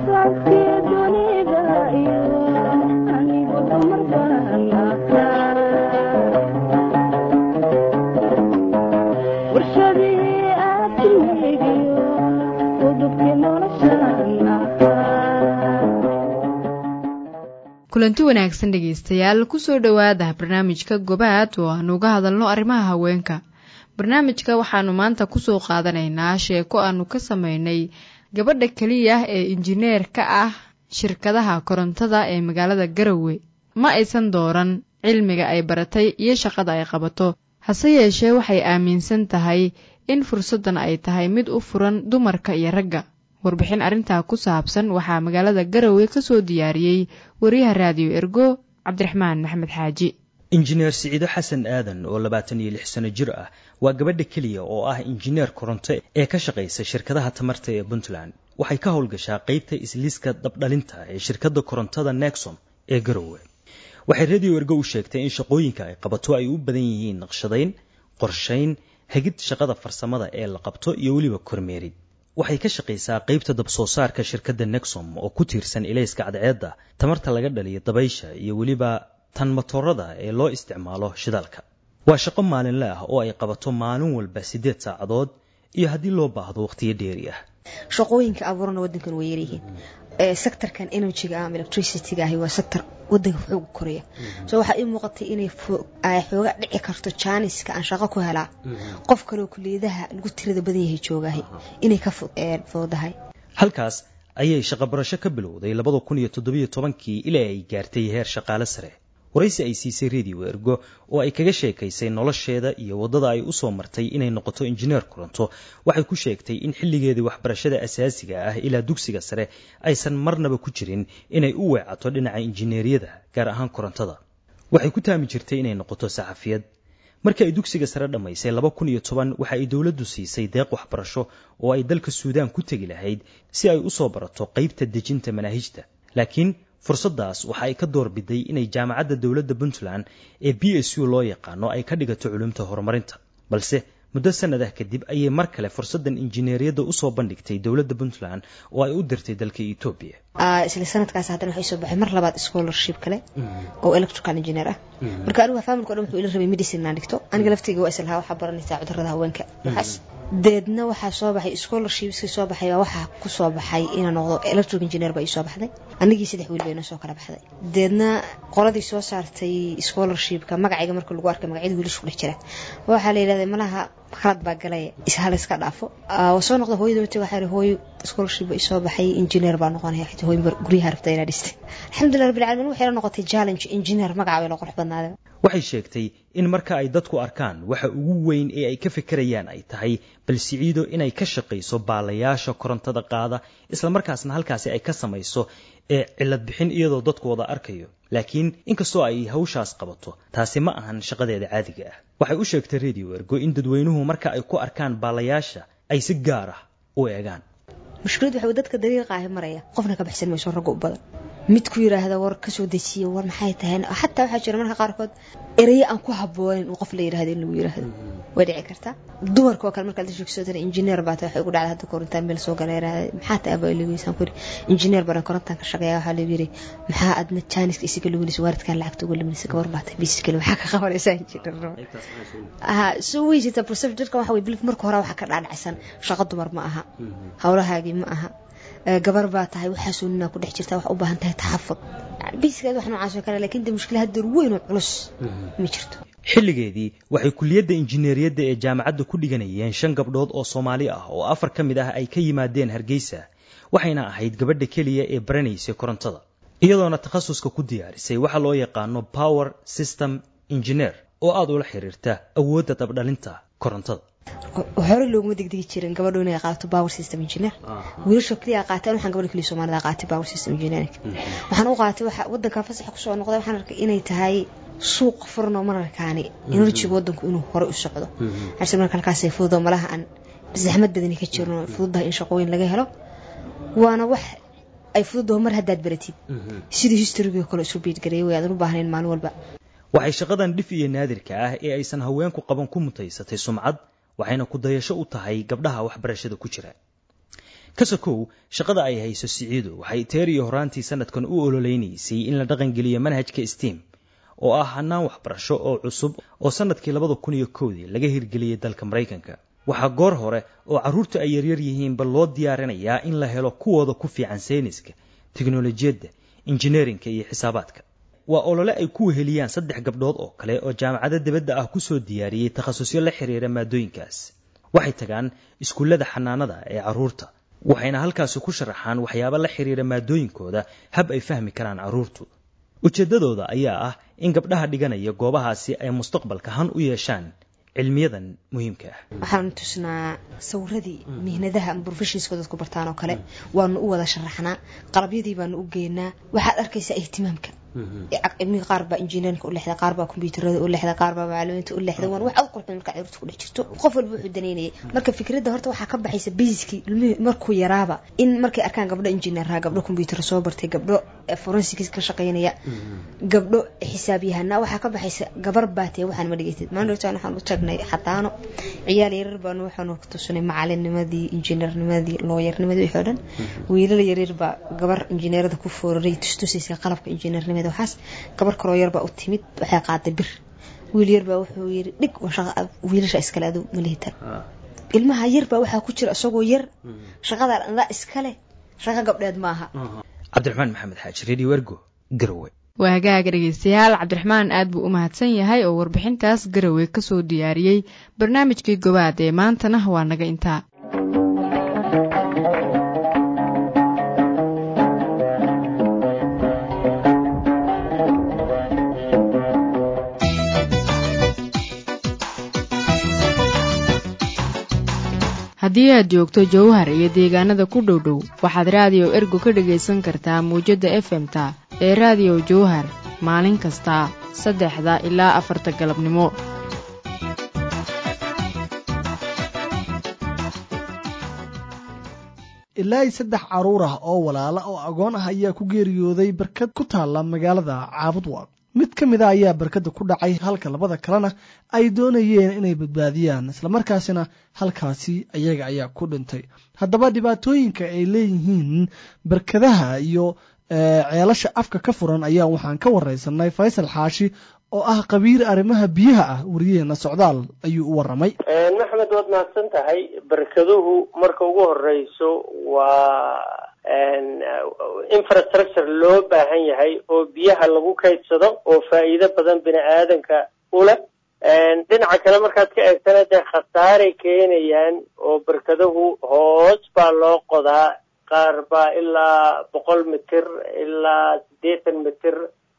kulanti wanaagsan dhegaystayaal kusoo dhowaada barnaamijka gobaad oo aanu uga hadalno arrimaha haweenka barnaamijka waxaanu maanta kusoo qaadanaynaa sheeko aanu ka sameynay gabadha keliya ee injineer ka ah shirkadaha korontada ee magaalada garowe ma aysan dooran cilmiga ay baratay iyo shaqada ay qabato hase yeeshee waxay aaminsan tahay in fursaddan ay tahay mid u furan dumarka iyo ragga warbixin arrintaa ku saabsan waxaa magaalada garowe ka soo diyaariyey wariyaha raadiyo ergo cabdiraxmaan maxamed xaaji injineer siciido xasan aadan oo labaatan iyo lix sano jir ah waa gabadha keliya oo ah injineer koronto ee ka shaqaysa shirkadaha tamarta ee puntland waxay ka howlgashaa qeybta isliiska dabdhalinta ee shirkadda korontada nexom ee garowe waxay radio ergo u sheegtay in shaqooyinka ay qabato ay u badan yihiin naqshadayn qorshayn hagid shaqada farsamada ee la qabto iyo weliba kormeerid waxay ka shaqaysaa qaybta dabsoo saarka shirkadda nexom oo ku tiirsan ilayska cadceedda tamarta laga dhaliyo dabaysha iyo weliba tan matoorada ee loo isticmaalo shidaalka waa shaqo maalinle ah oo ay qabato maalin walba siddeed saacadood iyo haddii loo baahdo wakhtiyo dheeri ah shaqooyinka abuurana wadankan way yaryihiin sectorkan energyga ama electricityga ahi waa sector wadanka xooga koreya so waxaa ii muuqatay inay xooga dhici karto jaaniska aan shaqo ku helaa qof kaleo kuliyadaha lagu tirada badan yahay joogahay inay ka fududahay halkaas ayay shaqo barasho ka bilowday labada kun iyo toddobiyo tobankii ilaa ay gaartay heer shaqaale sare waraysi ay siisay radio ergo oo ay kaga sheekaysay nolosheeda iyo waddada ay u soo martay inay noqoto injineer koronto waxay ku sheegtay in xilligeedii waxbarashada asaasiga ah ilaa dugsiga sare aysan marnaba ku jirin inay u weecato dhinaca injineeriyada gaar ahaan korontada waxay ku taami jirtay inay noqoto saxafiyad markii ay dugsiga sare dhammaysay laba kun iyo toban waxa ay dowladdu siisay deeq waxbarasho oo ay dalka suudaan ku tegi lahayd si ay u soo barato qaybta dejinta manaahijta laakiin fursaddaas waxa ay ka doorbiday inay jaamacadda dowladda puntland ee b s u loo yaqaano ay ka dhigato culumta horumarinta balse muddo sanad ah kadib ayay mar kale fursaddan injineeriyadda usoo bandhigtay dowladda puntland oo ay u dirtay dalka etoobiya isla sanadkaas haddana waxay soo baxay mar labaad scholarship kale oo electrical engineer ah marka anigu familka o dhan wuxuu ila rabay medicine inaan dhigto aniga laftayga waa islahaa waxaa baranaysaa cudurrada haweenka waxaas deedna waxaa soo baxay scholarshipskii soo baxay baa waxaa ku soo baxay inaan noqdo electric engineer baa ii soo baxday anigii saddex wiil bayna soo kala baxday deedna qoladii soo saartay scholarshipka magacayga marka lagu arkay magacyada wiilasha ku dhex jira waxaa la yidhahday malaha khalad baa galay ishal iska dhaafo waa soo noqda hooyada wati waxaa hooyo scholarship baa isoo baxay engineer baa noqonaya xita hooyo guryaha rabta inaa dhistay alxamdulillah rabbil caalamiin waxay la noqotay challenge engineer magaca bay la qurux badnaadeen waxay sheegtay in marka ay dadku arkaan waxa ugu weyn ee ay ka fikirayaan ay tahay bal siciido inay ka shaqayso baalayaasha korontada qaada islamarkaasna halkaasi ay ka samayso ee cilad bixin iyadoo dadku wada arkayo laakiin inkastoo ay hawshaas qabato taasi ma ahan shaqadeeda caadiga ah waxay u sheegtay radio ergo in dadweynuhu marka ay ku arkaan baalayaasha ay si gaar ah u eegaan mushkilad waxa dadka dariiqa ahi maraya qofna ka baxsan mayso ragga u badan mid ku yiraahda war kasoo dejiya war maxay tahay xataa waxaa jira marka qaarkood eraye aan ku haboonin uu qof la yirahdo in lagu yiraahdo way dhici kartaa dumarka oo kale markaad la sheegsootana injineer baa tahay waxay ugu dhacda hadda korontaan meel soo gala yiraahda maxaa tahay abaa ilageysaan ku yiri injineer baan korontaan ka shaqeeya waxaa lagu yiri maxaa adna jaaniska isaga luminaysa waaridkan lacagta uga luminaysa gabar baa tahay bisikale maxaa ka qabanaysaa injineer aha soo way jirta procedureka waxa way bilif marka hore waxa ka dhaadhacsan shaqo dumar ma aha howlahaagii ma aha gabar baa tahay waxaasoo ninaa ku dhex jirta wax u baahan tahay taxafud biskeed wax noocaas oo kale laakiin de mushkila hadeer weyn oo culus ma jirto xilligeedii waxay kuliyadda injineeriyadda ee jaamacadda ku dhiganayeen shan gabdhood oo soomaali ah oo afar ka mid ah ay ka yimaadeen hargeysa waxayna ahayd gabadha keliya ee baranaysay korontada iyadoona takhasuska ku diyaarisay waxa loo yaqaano power system engineer oo aada ula xiriirta awoodda dabdhalinta korontada hore looguma degdegi jirin gabadho inay qaato power system engineer wiilasha kaliya qaateen waxaan gabadha kaliya soomaalida qaatay power system engineering waxaan u qaatay waxa wadanka fasaxa kusoo noqday waxaan arkay inay tahay suuq furan oo mararkaani enerjiga wadanku inuu hore u socdo xarse marka halkaasay fududo malaha aan zaxmad badani ka jirno fududahay in shaqooyin laga helo waana wax ay fududaho mar haddaad baratid sidii historygii kale isu biidgareeyay way aadan u baahnayn maalin walba waxay shaqadan dhif iyo naadirka ah ee aysan haweenku qaban ku mutaysatay sumcad waxayna ku dayasho u tahay gabdhaha waxbarashada ku jira kasakow shaqada ay hayso siciido waxay teer iyo horaantii sanadkan u ololeynaysay in la dhaqangeliyo manhajka steam oo ah hanaan waxbarasho oo cusub oo sanadkii labada kun iyo kowdii laga hirgeliyey dalka maraykanka waxaa goor hore oo carruurta ay yaryar yihiinba loo diyaarinayaa in la helo kuwooda ku fiican sayniska teknolojiyadda injineerinka iyo xisaabaadka waa olole ay ku weheliyaan saddex gabdhood oo kale oo jaamacado dibadda ah kusoo diyaariyey takhasusyo la xiriira maadooyinkaas waxay tagaan iskuullada xanaanada ee carruurta waxayna halkaasi ku sharaxaan waxyaabo la xiriira maadooyinkooda hab ay fahmi karaan carruurtu ujeeddadooda ayaa ah in gabdhaha dhiganaya goobahaasi ay mustaqbalka han u yeeshaan cilmiyadan muhiimka ah waxaan tusnaa sawiradii mihnadaha ama brofeshinska dadku bartaan oo kale waanu u wada sharaxnaa qalabyadii baanu u geynaa waxaad arkaysaa ihtimaamka cilmiga qaar baa injineerinka u lexda qaar baa kombyuutarada u lexda qaar baa macalimiinta u lexda waan wax aad qurxin marka carruurta ku dhex jirto qof walba wuxuu daneynayay marka fikradda horta waxaa ka baxaysa basiskii ilmihii markuu yaraaba in markay arkaan gabdho injineerha gabdho kombyuutar soo bartay gabdho forensics ka shaqaynaya gabdho xisaabyahanaa waxaa ka baxaysa gabar baatee waxaan ma dhigatid maandhowtaan waxaan u tagnay xataano ciyaal yaryar baanu waxaanu tusinay macalinnimadii injineernimadii looyarnimadii wixii o dhan wiilal yaryar baa gabar injineerada ku fooraray tustusaysa qalabka injineernimada waxaas gabar kaloo yarbaa u timid waxay qaaday bir wiil yarbaa wuxuu yiri dhig wiilasha iskale adu malihitan ilmaha yarbaa waxaa ku jira isagoo yar shaqada andaa iskale shaqo gabdheed maaha cabdiraxmaan maxamed xaaji radio ergo garowe waa hagaaga dhegeystayaal cabdiraxmaan aad buu u mahadsan yahay oo warbixintaas garowe kasoo diyaariyey barnaamijkii gobaad ee maantana waa naga intaa haddii aad joogto jowhar iyo deegaanada ku dhow dhow waxaad raadiyo ergo ka dhegaysan kartaa muwjadda efemta ee raadiyo jowhar maalin kasta saddexda ilaa afarta galabnimo ilaa i saddex carruur ah oo walaala oo agoon ah ayaa ku geeriyooday barkad ku taalla magaalada caabudwaaq mid ka mid a ayaa barkadda ku dhacay halka labada kalena ay doonayeen inay badbaadiyaan islamarkaasina halkaasi ayaga ayaa ku dhintay haddaba dhibaatooyinka ay leeyihiin barkadaha iyo ceelasha afka ka furan ayaa waxaan ka wareysanay faysal xaashi oo ah qabiir arrimaha biyaha ah wariyaheena socdaal ayuu u waramay maxmed waad mahadsan tahay barkaduhu marka ugu horeyso waa infrastructure loo baahan yahay oo biyaha lagu kaydsado oo faa'iido badan bini aadanka u leh dhinaca kale markaad ka eegtana dee khasaaray keenayaan oo barkaduhu hoos baa loo qodaa qaar baa ilaa boqol mitir ilaa siddeetan mitir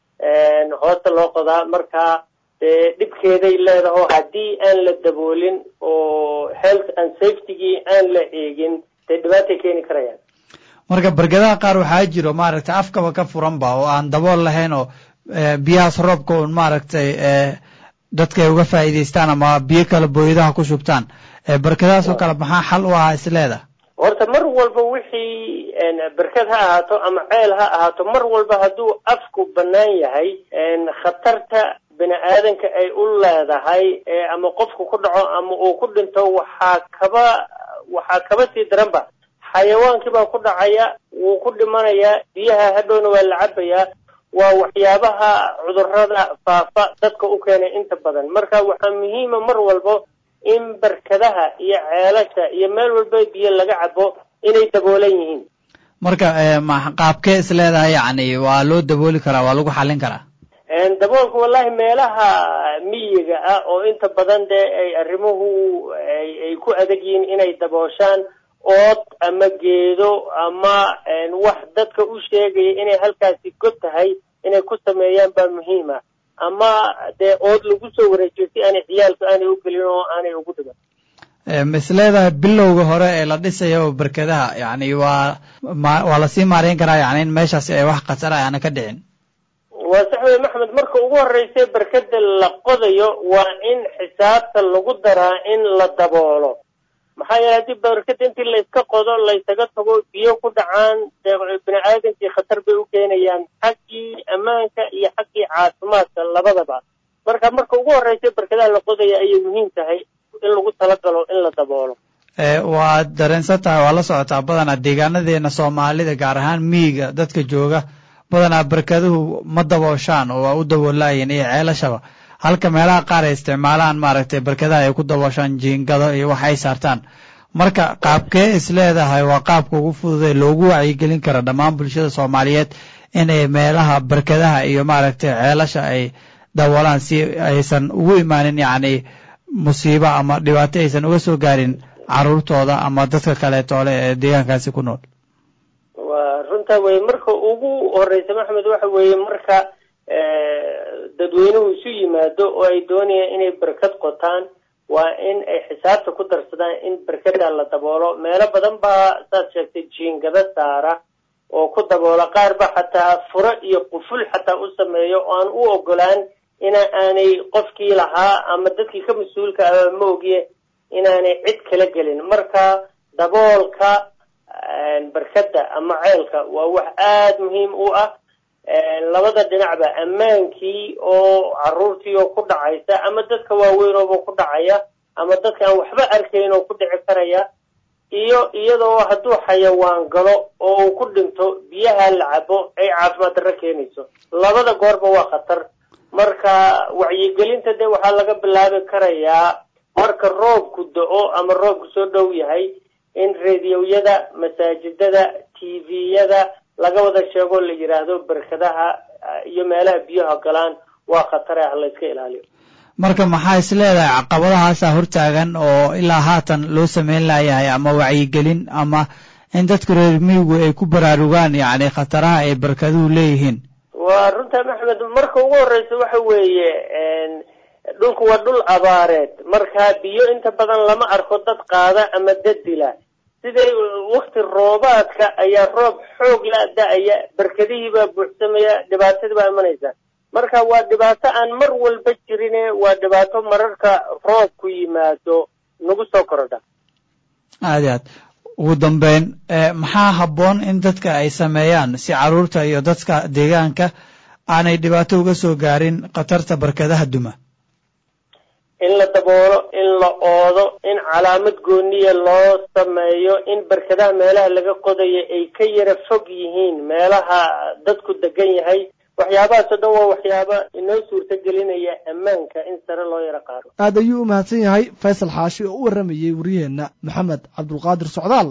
hoosta loo qodaa markaa dee dhibkeeday leedaho haddii aan la daboolin oo health and safetygii aan la eegin dee dhibaatay keeni karayaan marka barkadaha qaar waxaa jiro maaragtay afkaba ka furanba oo aan dabool lahayn oo biyahaas roobka un maaragtay dadka ay uga faa'iidaystaan ama biyo kale booyadaha ku shubtaan barkadahaas oo kale maxaa xal u ahaa isleeda horta mar walba wixii berkad ha ahaato ama ceel ha ahaato mar walba hadduu afku bannaan yahay khatarta bini aadanka ay u leedahay ama qofku ku dhaco ama uu ku dhinto waxaa kaba waxaa kaba sii daranba xayawaankii baa ku dhacaya wuu ku dhimanayaa biyaha hadhowna waa la cabayaa waa waxyaabaha cudurrada faafa dadka u keenay inta badan marka waxaa muhiima mar walbo in barkadaha iyo ceelasha iyo meel walba biyo laga cabo inay daboolan yihiin marka qaabkee is leedahay yacni waa loo dabooli karaa waa lagu xallin karaa daboolka wallahi meelaha miyiga ah oo inta badan dee ay arrimuhu ay ku adag yihiin inay dabooshaan ood ama geedo ama wax dadka u sheegaya inay halkaasi god tahay inay ku sameeyaan baa muhiima ama dee ood lagu soo wareejiyo si aanay ciyaalku aanay u gelin oo aanay ugu dhigan is leedahay bilowga hore ee la dhisayo barkadaha yacni waa waa lasii maareyn karaa yani in meeshaasi ay wax khatar ah aana ka dhicin waa sax wey maxmed marka ugu horeysa barkada la qodayo waa in xisaabta lagu daraa in la daboolo maxaa yeele haddii barkada intii layska qodo laysaga tago biyo ku dhacaan bini aadamkii khatar bay u keenayaan xaggii ammaanka iyo xaggii caafimaadka labadaba marka marka ugu horreysa barkadaha la qodaya ayay muhiim tahay in lagu talagalo in la daboolo waad dareensan tahay waa la socotaa badanaa deegaanadeena soomaalida gaar ahaan miyiga dadka jooga badanaa barkaduhu ma dabooshaan oo waa u daboolaayeen iyo ceelashaba halka meelaha qaar ay isticmaalaan maaragtay barkadaha ay ku dabooshaan jiingado iyo wax ay saartaan marka qaabkee is leedahay waa qaabka ugu fududee loogu wacyigelin kara dhammaan bulshada soomaaliyeed inay meelaha barkadaha iyo maaragtay ceelasha ay daboolaan si aysan ugu imaanin yacni musiibo ama dhibaato aysan uga soo gaarin caruurtooda ama dadka kaleetoole ee deegaankaasi ku nool waa runtaa weye marka ugu horeysa maxamed waxa weeye marka dadweynuhu isu yimaado oo ay doonayaan inay barkad qotaan waa in ay xisaabta ku darsadaan in barkada la daboolo meelo badan baa saad sheegtay jiingada saara oo ku daboola qaar ba xataa furo iyo quful xataa u sameeyo oo aan u ogolaan ina aanay qofkii lahaa ama dadkii ka mas-uulka ah ma ogiye inaanay cid kala gelin marka daboolka barkada ama ceelka waa wax aada muhiim u ah labada dhinacba ammaankii oo caruurtii oo ku dhacaysa ama dadka waaweynooba ku dhacaya ama dadka aan waxba arkayn oo ku dhici karaya iyo iyadoo hadduu xayawaan galo oo uu ku dhinto biyaha la cabo ay caafimaad darro keenayso labada goorba waa khatar marka wacyigelinta de waxaa laga bilaabi karayaa marka roobku da-o ama roobku soo dhow yahay in rediyoyada masaajidada tviyada laga wada sheego la yidhaahdo barkadaha iyo meelaha biyaha galaan waa khatare ah layska ilaaliyo marka maxaa is leedahay caqabadahaasaa hortaagan oo ilaa haatan loo sameyn layahay ama wacyigelin ama in dadka reer miyigu ay ku baraarugaan yacni khataraha ay barkaduhu leeyihiin waa runta maxmed marka ugu horeysa waxa weeye dhulku waa dhul abaareed marka biyo inta badan lama arko dad qaada ama dad dila siday wakti roobaadka ayaa roob xoog la da-aya barkadihii baa buuxsamaya dhibaatadii baa imanaysa marka waa dhibaato aan mar walba jirine waa dhibaato mararka roobku yimaado nagu soo korodha aad i aad ugu dambeyn maxaa habboon in dadka ay sameeyaan si caruurta iyo dadka deegaanka aanay dhibaato uga soo gaarin khatarta barkadaha duma in la daboolo in la oodo in calaamad gooniya loo sameeyo in barkadaha meelaha laga qodayo ay ka yara fog yihiin meelaha dadku degan yahay waxyaabahaasoo dhan waa waxyaaba inoo suurta gelinaya ammaanka in sare loo yaro qaado aad ayuu u mahadsan yahay faysal xaashi oo u warramayey waryaheenna maxamed cabdulqaadir socdaal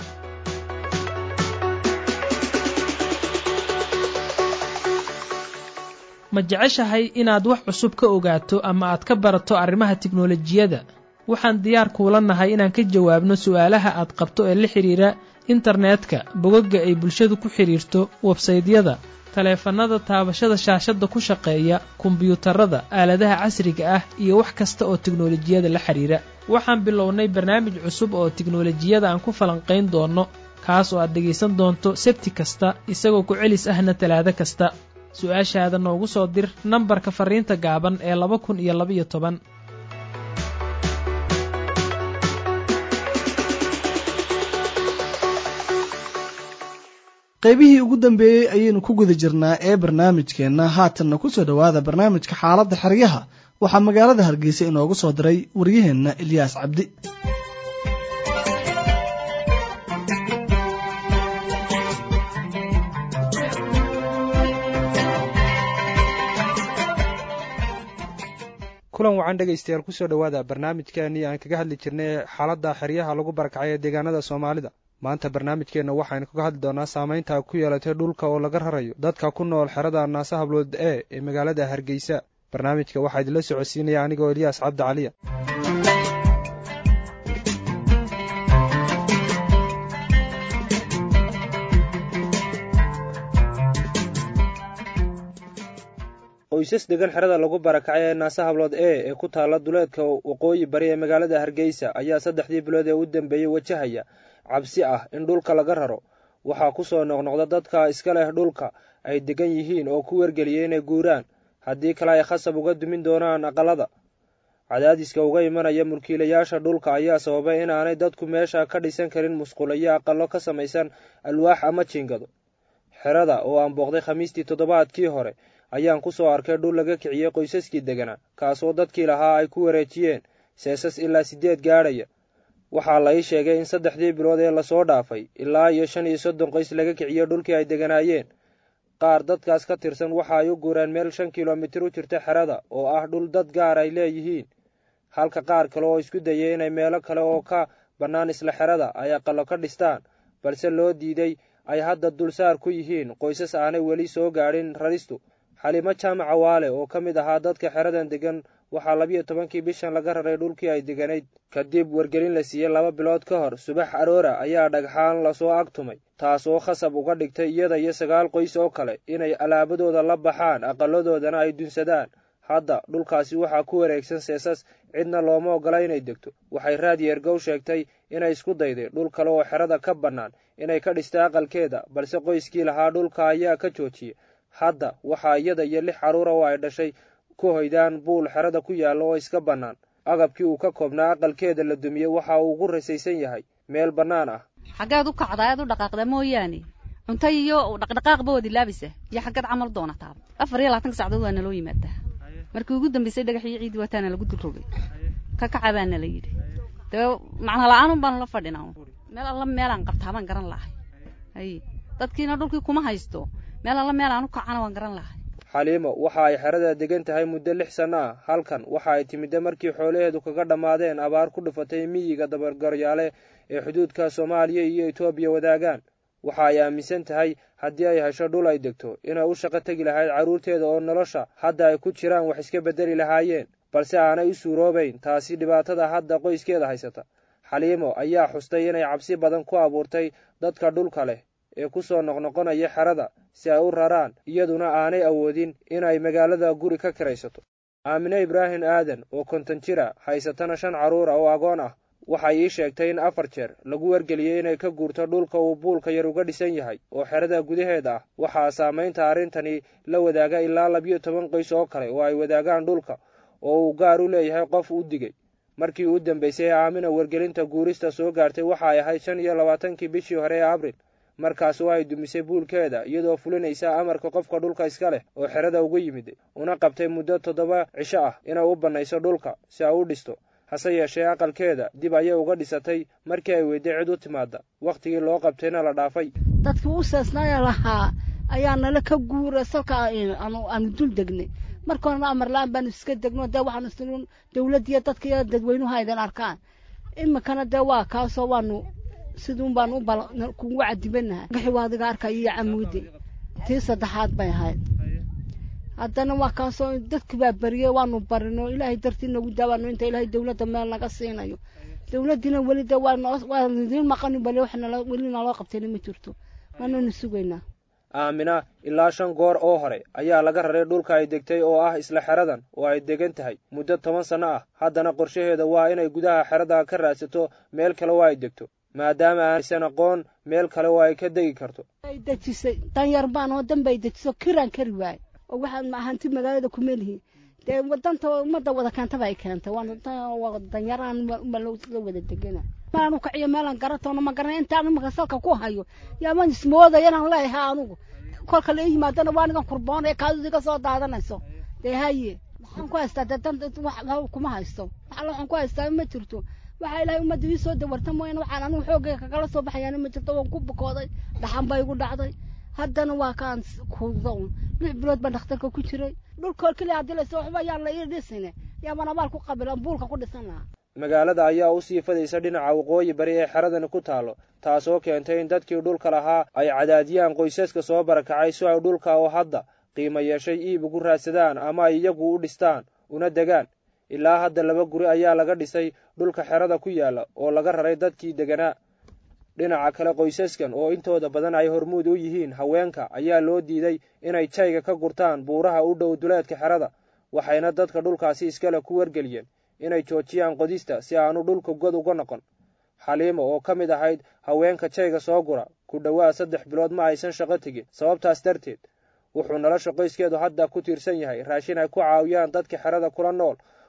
ma jeceshahay inaad wax cusub ka ogaato ama aad ka barato arrimaha tiknolojiyadda waxaan diyaar kuula nahay inaan ka jawaabno su'aalaha aad qabto ee la xidhiira internetka bogagga ay bulshadu ku xidhiirto websaydyada taleefannada taabashada shaashadda ku shaqeeya kombiyuutarada aaladaha casriga ah iyo wax kasta oo tiknolojiyada la xidhiira waxaan bilownay barnaamij cusub oo tiknolojiyada aan ku falanqayn doonno kaas oo aad dhegaysan doonto sebti kasta isagoo ku celis ahna talaado kasta su-aashaada noogu soo dir nambarka farriinta gaaban ee laba kun iyo labaiyo toban qaybihii ugu dambeeyey ayaynu ku guda jirnaa ee barnaamijkeenna haatanna ku soo dhowaada barnaamijka xaaladda xeryaha waxaa magaalada hargeysa inoogu soo diray waryaheenna ilyaas cabdi kulan wacan dhegaystayaal kusoo dhowaada barnaamijkeenii aan kaga hadli jirnay xaaladda xeryaha lagu barakacay ee deegaanada soomaalida maanta barnaamijkeenna waxaynu kaga hadli doonaa saameynta ku yeelatay dhulka oo laga rarayo dadka ku nool xerada naase hablood e ee magaalada hargeysa barnaamijka waxaa idinla socodsiinaya anigoo eliyaas cabdi caliya qoysas degan xerada lagu barakacay ee naase hablood e ee ku taalla duleedka waqooyi bari ee magaalada hargeysa ayaa saddexdii bilood ee u dambeeyey wajahaya cabsi ah in dhulka laga raro waxaa ku soo noqnoqda dadka iska leh dhulka ay degan yihiin oo ku wargeliyay inay guuraan haddii kale ay khasab uga dumin doonaan aqalada cadaadiska uga imanaya mulkiilayaasha dhulka ayaa sababay inaanay dadku meesha ka dhisan karin musqulayo aqalo ka samaysan alwaax ama jiingado xerada oo aan booqday khamiistii toddobaadkii hore ayaan ku soo arkay dhul laga kiciyey qoysaskii deganaa kaasoo dadkii lahaa ay ku wareejiyeen seesas ilaa siddeed gaadhaya waxaa la ii sheegay in saddexdii bilood ee lasoo dhaafay ilaa iyo shan iyo soddon qoys laga kiciyey dhulkii ay deganaayeen qaar dadkaas ka tirsan waxa ay u guureen meel shan kilomitir u jirta xerada oo ah dhul dad gaar ay leeyihiin halka qaar kale oo isku dayay inay meelo kale oo ka bannaan isla xerada ay aqalo ka dhistaan balse loo diiday ay hadda dulsaar ku yihiin qoysas aanay weli soo gaadhin raristu xalimo jaamaca waale oo ka mid ahaa dadka xeradan degan waxaa labiyo tobankii bishan laga raray dhulkii ay deganayd kadib wargelin la siiyey laba bilood ka hor subax aroora ayaa dhagxaan lasoo agtumay taasoo khasab uga dhigtay iyada iyo sagaal qoys oo kale inay alaabadooda la baxaan aqaladoodana ay dunsadaan hadda dhulkaasi waxaa ku wareegsan seesas cidna looma oggola inay degto waxay raadyeergow sheegtay inay isku dayday dhul kale oo xerada ka bannaan inay ka dhista aqalkeeda balse qoyskii lahaa dhulka ayaa ka joojiyey hadda waxaa iyada iyo lix carruura oo ay dhashay ku hoydaan buul xerada ku yaalla oo iska bannaan agabkii uu ka koobnaa aqalkeeda la dumiyey waxa uu ugu rasaysan yahay meel bannaan ah xaggeed u kacdaa eed u dhaqaaqda mooyaane cunto iyo dhaqdhaqaaqba waad ilaabisa iyo xaggeed camal doonataaba afar iyo labaatanka sacdood waa naloo yimaadaa markii ugu dambaysay dhagax iyo ciidii wataana lagu dulrogay ka kaca baana la yidhi dee macna la-aanun baanu la fadhinaa meel alla meelaan qabtaa baan garan lahay hay dadkiina dhulkii kuma haysto meel alla meel aan u kacana waan garan lahay xaliimo waxa ay xerada degan tahay muddo lix sanno ah halkan waxa ay timidda markii xoolaheedu kaga dhammaadeen abaar ku dhufatay miyiga dabargaryaale ee xuduudka soomaaliya iyo etoobiya wadaagaan waxa ay aaminsan tahay haddii ay hesho dhul ay degto inay u shaqo tegi lahayd carruurteeda oo nolosha hadda ay ku jiraan wax iska beddeli lahaayeen balse aanay u suuroobayn taasi dhibaatada hadda qoyskeeda haysata xaliimo ayaa xustay inay cabsi badan ku abuurtay dadka dhulka leh ee ku soo noqnoqonaya xerada si ay u raraan iyaduna aanay awoodin inay magaalada guri ka kiraysato aamine ibraahim aadan oo konton jira haysatana shan carruura oo agoon ah waxay ii sheegtay in afar jeer lagu wargeliyey inay ka guurto dhulka uu buulka yar uga dhisan yahay oo xerada gudaheeda ah waxaa saamaynta arrintani la wadaaga ilaa labiyo toban qoys oo kale oo ay wadaagaan dhulka oo uu gaar u leeyahay qof u digay markii u dambaysay aamina wargelinta guurista soo gaartay waxa ay ahayd shan iyo labaatankii bishii hore ee abril markaas oo ay dumisay buulkeeda iyadoo fulinaysa amarka qofka dhulka iska leh oo xerada uga yimid una qabtay muddo toddoba cisho ah inay u bannayso dhulka si ay u dhisto hase yeeshee aqalkeeda dib ayay uga dhisatay markii ay weyday cid u timaada wakhtigii loo qabtayna la dhaafay dadkii u seesnaya lahaa ayaa nala ka guura salka aanu dul degnay marka horena amar la-aan baanu iska degno dee waxaanu isn dawladdiiyo dadka iyo dadweynuhu aydan arkaan iminkana dee waa kaasoo waanu siduun baanu kugu cadibanahay gaxi waa adiga arkaya iyo camuudi tii saddexaad bay ahayd haddana waa kaasoo dadki baa bariyey waanu barino ilaahay dartii nagu daawaano inta ilaahay dawladda meel naga siinayo dawladdiina weli de waa noo waa idiin maqani bale wax nala weli naloo qabtayna ma jirto waananu sugaynaa aamina ilaa shan goor oo hore ayaa laga raray dhulka ay degtay oo ah isla xeradan oo ay degan tahay muddo toban sanno ah haddana qorshaheeda waa inay gudaha xerada ka raadsato meel kale oo ay degto maadaama aanaysan aqoon meel kale oo ay ka degi karto ay dejisay danyar baan oo danba ay dejiso kiraan kari waaye oo waxaad hanti magaalada ku melihi dee wadanta ummadda wada keentaba ay keentay waa danyaraan uma la wada degana meelaan u kaciyo meelaan garatoona ma garanay intaan imaka salka ku hayo yaaman ismoodaya inaan leeyahay anugu kolka la ii yimaadana waa nigan kurboon ee kaadudi ka soo daadanayso dee haye waxaan ku haystaa dee dan wax kuma haysto waxalla waxaan ku haystaa ma jirto waxaa ilaahay ummadda ii soo dawarta mooyaane waxaan anigu xoogayga kagala soo baxayaana ma jirto waan ku bukooday dhaxan bay igu dhacday haddana waa kaan kuuda un lix bilood baan dhakhtarka ku jiray dhulkool keliya haddii laysa waxba yaan la ii dhisine yaaban abaal ku qabilan buulka ku dhisan lahaa magaalada ayaa u sii fadaysa dhinaca waqooyi bari ee xeradani ku taalo taasoo keentay in dadkii dhulka lahaa ay cadaadiyaan qoysaska soo barakacay si ay dhulka oo hadda qiimo yeeshay iib ugu raadsadaan ama ay iyagu u dhistaan una degaan ilaa hadda laba guri ayaa laga dhisay dhulka xerada ku yaalla oo laga raray dadkii deganaa dhinaca kale qoysaskan oo intooda badan ay hormuud u yihiin haweenka ayaa loo diiday inay jayga ka gurtaan buuraha u dhow duleedka xerada waxayna dadka dhulkaasi iskale ku wargeliyeen inay joojiyaan qodista si aanu dhulka god uga noqon xaliimo oo ka mid ahayd haweenka jayga soo gura ku dhowaad saddex bilood ma aysan shaqo tegin sababtaas darteed wuxuu nolosha qoyskeedu hadda ku tiirsan yahay raashin ay ku caawiyaan dadka xerada kula nool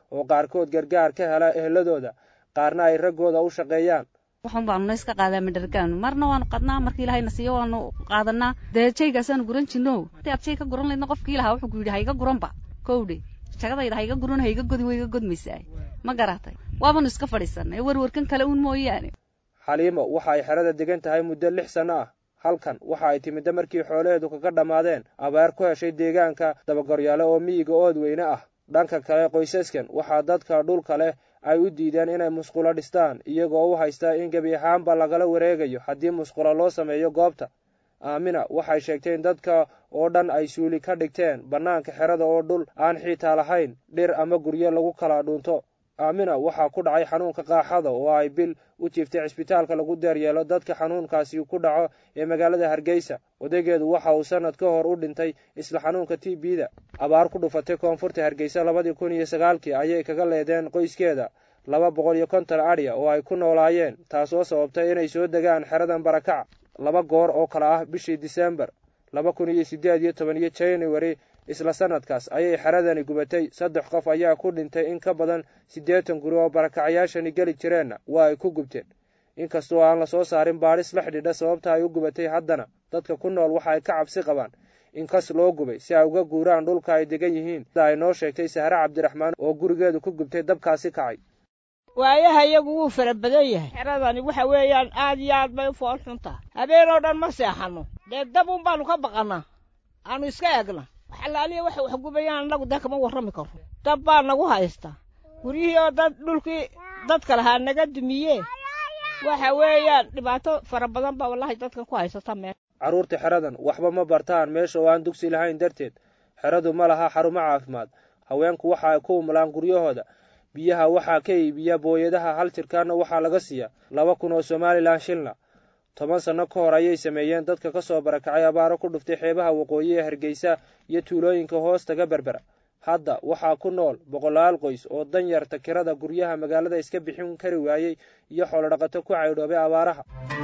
oo qaarkood gargaar ka hela eheladooda qaarna ay raggooda u shaqeeyaan waxun baanu iska qaadaa madhargaanu marna waanu qadnaa markii ilahayna siiyo waanu qaadanaa dee jaygaasaanu guran jirno hadii aad jay ka guran laydna qofkii lahaa wuxuu ku yidhi ha iga guranba kowdhe jagadayda ha iga guran ha iga godi way iga godmaysaa ma garatay waabanu iska fadhiisanay warwarkan kale uun mooyaane xaliimo waxa ay xerada degan tahay muddo lix sanno ah halkan waxa ay timidda markii xoolaheedu kaga dhammaadeen abaar ku heshay deegaanka dabagoryaale oo miyiga ood weyne ah dhanka kale qoysaskan waxaa dadka dhulka leh ay u diideen inay musqulo dhistaan iyagoo u haysta in gebi ahaanba lagala wareegayo haddii musqulo loo sameeyo goobta aamina waxay sheegtay in dadka oo dhan ay suuli ka dhigteen bannaanka xerada oo dhul aan xiitaa lahayn dhir ama guryo lagu kala dhuunto aamina waxaa ku dhacay xanuunka qaaxada oo ay bil u jiiftay cisbitaalka lagu daaryeelo dadka xanuunkaasi ku dhaco ee magaalada hargeysa odaygeedu waxa uu sanad ka hor u dhintay isla xanuunka t b da abaar ku dhufatay koonfurta hargeysa labadii kun iyo sagaalkii ayay kaga leedeen qoyskeeda laba boqol iyo konton adhiya oo ay ku noolaayeen taasoo sababtay inay soo degaan xeradan barakaca laba goor oo kale ah bishii disembar laba kun iyo siddeed iyo toban iyo january isla sanadkaas ayay xeradani gubatay saddex qof ayaa ku dhintay in ka badan siddeetan guri oo barakacayaashani geli jireenna waa ay ku gubteen inkastoo aan la soo saarin baadhis la xidhiidha sababta ay u gubatay haddana dadka ku nool waxa ay ka cabsi qabaan in kas loo gubay si ay uga guuraan dhulka ay degan yihiin sida ay noo sheegtay sahre cabdiraxmaan oo gurigeedu ku gubtay dabkaasi kacay waayaha iyagu wuu fara badan yahay xeradani waxa weeyaan aad iyo aad bay u fool xuntaa habeenoo dhan ma seexanno dee dab un baanu ka baqannaa aanu iska egna waxalaaliya waxay wax gubayaan annagu dee kama warrami karo dab baa nagu haysta guryihii oo dad dhulkii dadka lahaa naga dumiye waxa weeyaan dhibaato fara badan baa wallahi dadkan ku haysata meel carruurta xeradan waxba ma bartaan meesha oo aan dugsi lahayn darteed xeradu ma laha xarumo caafimaad haweenku waxa ay ku umulaan guryahooda biyaha waxaa ka iibiya booyadaha hal jirkaanna waxaa laga siiya laba kun oo somalilan shilna toban sanno ka hor ayay sameeyeen dadka ka soo barakacay abaaro ku dhuftay xeebaha waqooyi ee hargeysa iyo tuulooyinka hoostaga berbera hadda waxaa ku nool boqolaal qoys oo danyarta kirada guryaha magaalada iska bixin kari waayey iyo xoolodhaqato ku caydhoobay abaaraha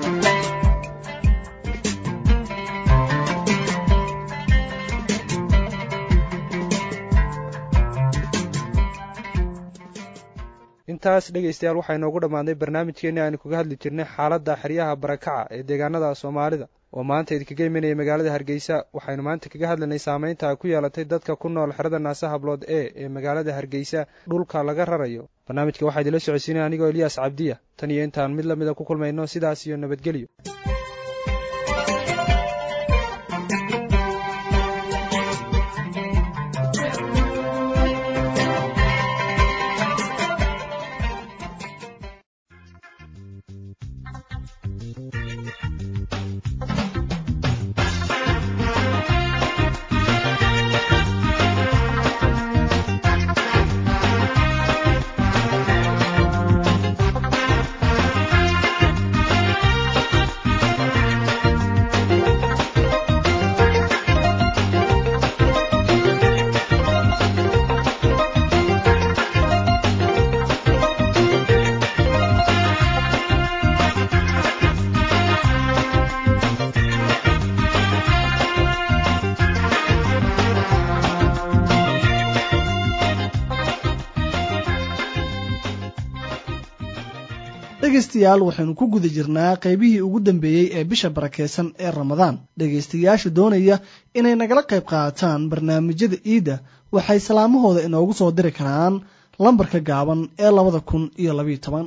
intaas dhegaystayaal waxaa inoogu dhammaaday barnaamijkeenii aynu kaga hadli jirnay xaaladda xeryaha barakaca ee deegaanada soomaalida oo maanta idinkaga imanaya magaalada hargeysa waxaynu maanta kaga hadlaynay saamaynta ay ku yeelatay dadka ku nool xerada naase hablood e ee magaalada hargeysa dhulka laga rarayo barnaamijka waxaa idinla socodsiinaya anigoo eliyaas cabdiya tan iyo intaan mid lamida ku kulmayno sidaas iyo nabadgelyo dhegaystayaal waxaynu ku guda jirnaa qaybihii ugu dambeeyey ee bisha barakeysan ee ramadaan dhegaystayaasha doonaya inay nagala qayb qaataan barnaamijyada iidda waxay salaamahooda inoogu soo diri karaan lambarka gaaban ee labada kun iyo labayo toban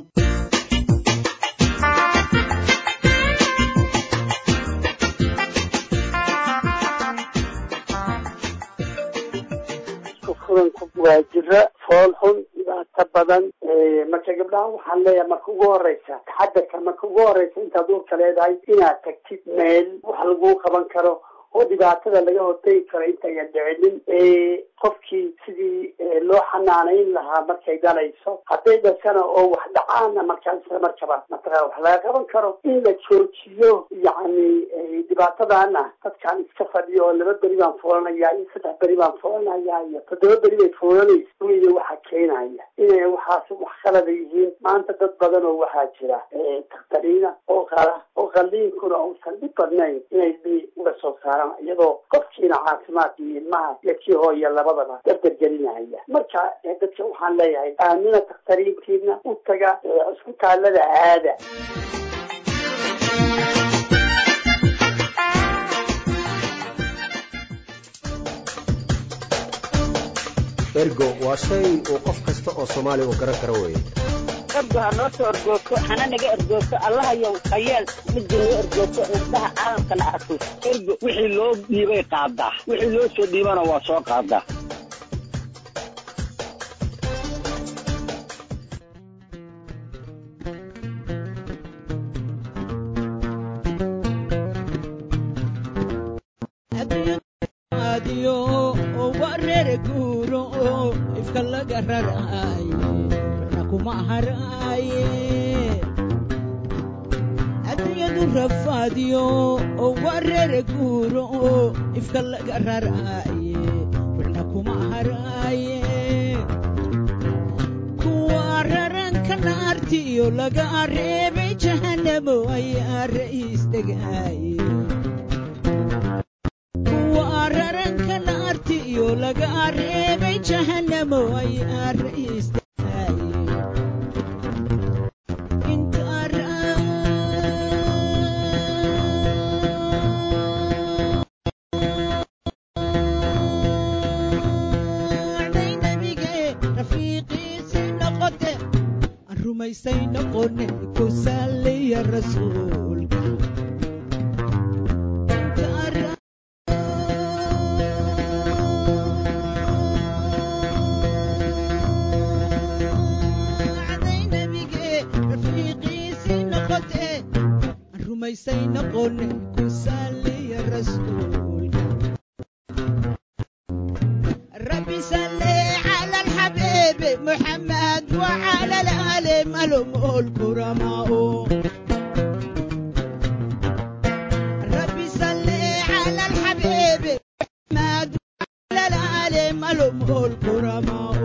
waa jira fool xun dhibaato badan marka gabdhaha waxaan leeyahay marka ugu horeysa taxadarka marka ugu horeysa intaad uurka leedahay inaad tagtid meel wax laguu qaban karo oo dhibaatada laga hortegi karo intaynan dhicinin qofkii sidii loo xanaanayn lahaa markay dhalayso hadday dhashana oo wax dhacaana markaas markaba mataqaa wax laga qaban karo in la joojiyo yacni dhibaatadana dadkaan iska fadhiyo oo laba beri baan fuulanayaa iyo saddex beri baan fuulanayaa iyo toddoba beri bay fuulanaysa weliga waxaa keenaya inay waxaas wax khalada yihiin maanta dad badan oo waxaa jira dakhtariina oo qala oo qalliinkuna uusan dhib badnayn inay bi uga soo saaraan iyadoo qofkiina caafimaadkii ilmaha iyo kii hooya labadaba dardargelinahaya marka dadka waxaan leeyahay aamina dakhtariintiina u taga cisbitaalada aada ergo waa shay uu qof kasta oo soomaali uu garan karo weeye ergo ha noo soo ergoogto hana naga ergoogto allahayow hayeel midda noo ergoogto indhaha caalamkana arko ergo wixii loo dhiibay qaadaa wixii loo soo dhiibana waa soo qaadaa adunyadu rafaadiyo oo wareere guuro ifka laga raraaye wixna kuma haraaye kuwa raranka naartiyo laga reebay jahanamo ayaa ra'iis degaaye kuwa raranka naartiyo laga reebay jahanamo ayaa ra'iis rumaysay noqone ku saaliya rasuulka rumaysay noqone ku saaliya rasuulka rabbi salli cala alxabiibi muxamed wacala alaali malum الكرماء ربي صلي على الحبيب محمد وعلى الآل ملهم الكرماء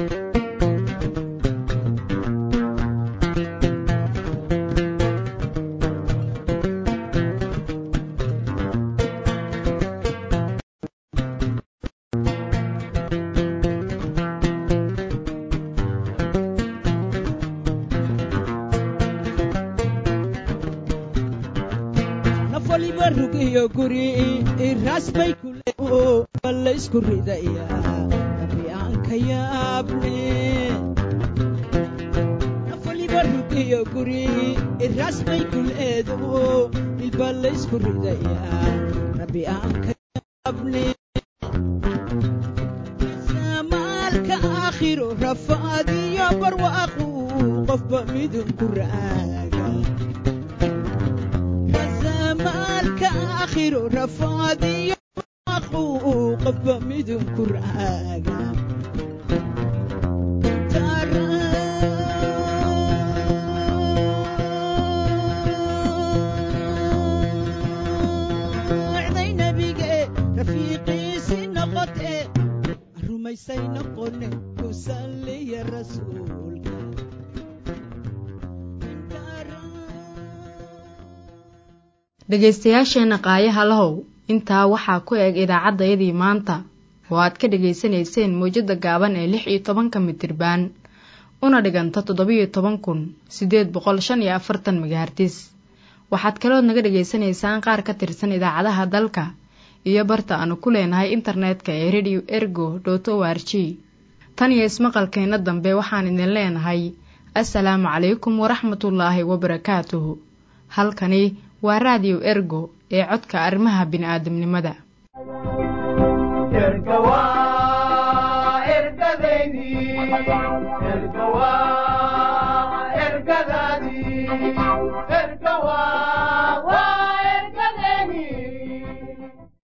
nafaliba rugiyo guri rasbay kule balla isku ridaya rabbi aan ka yaabne nafaliba rugiyo guri rasbay kuleedo ilballa isku ridaya rabbi aan ka yaabne maalka aakhiro rafaadiyo barwaaqu qofba midun ku raaga maalka aakhiro rafaadiyo barwaaqu qofba midun ku raaga raacday nabige rafiiqiisi noqote rumaysay noqone ku salliya rasuulka dhegaystayaasheenna qaayaha lahow intaa waxaa ku eg idaacaddayadii maanta oo aad ka dhegaysanayseen mawjadda gaaban ee lix iyo tobanka mitirbaan una dhiganta toddobiyo toban kun siddeed boqol shan iyo afartan megahartis waxaad kalood naga dhegaysanaysaan qaar ka tirsan idaacadaha dalka iyo barta aanu ku leenahay internetka ee radio ergo dot o r g tan iyo ismaqalkeenna dambe waxaan idin leenahay assalaamu calaykum waraxmatullaahi wabarakaatuhu halkani waa raadiyo ergo ee codka arrimaha bini'aadamnimada erga waa ergadeydii erga waa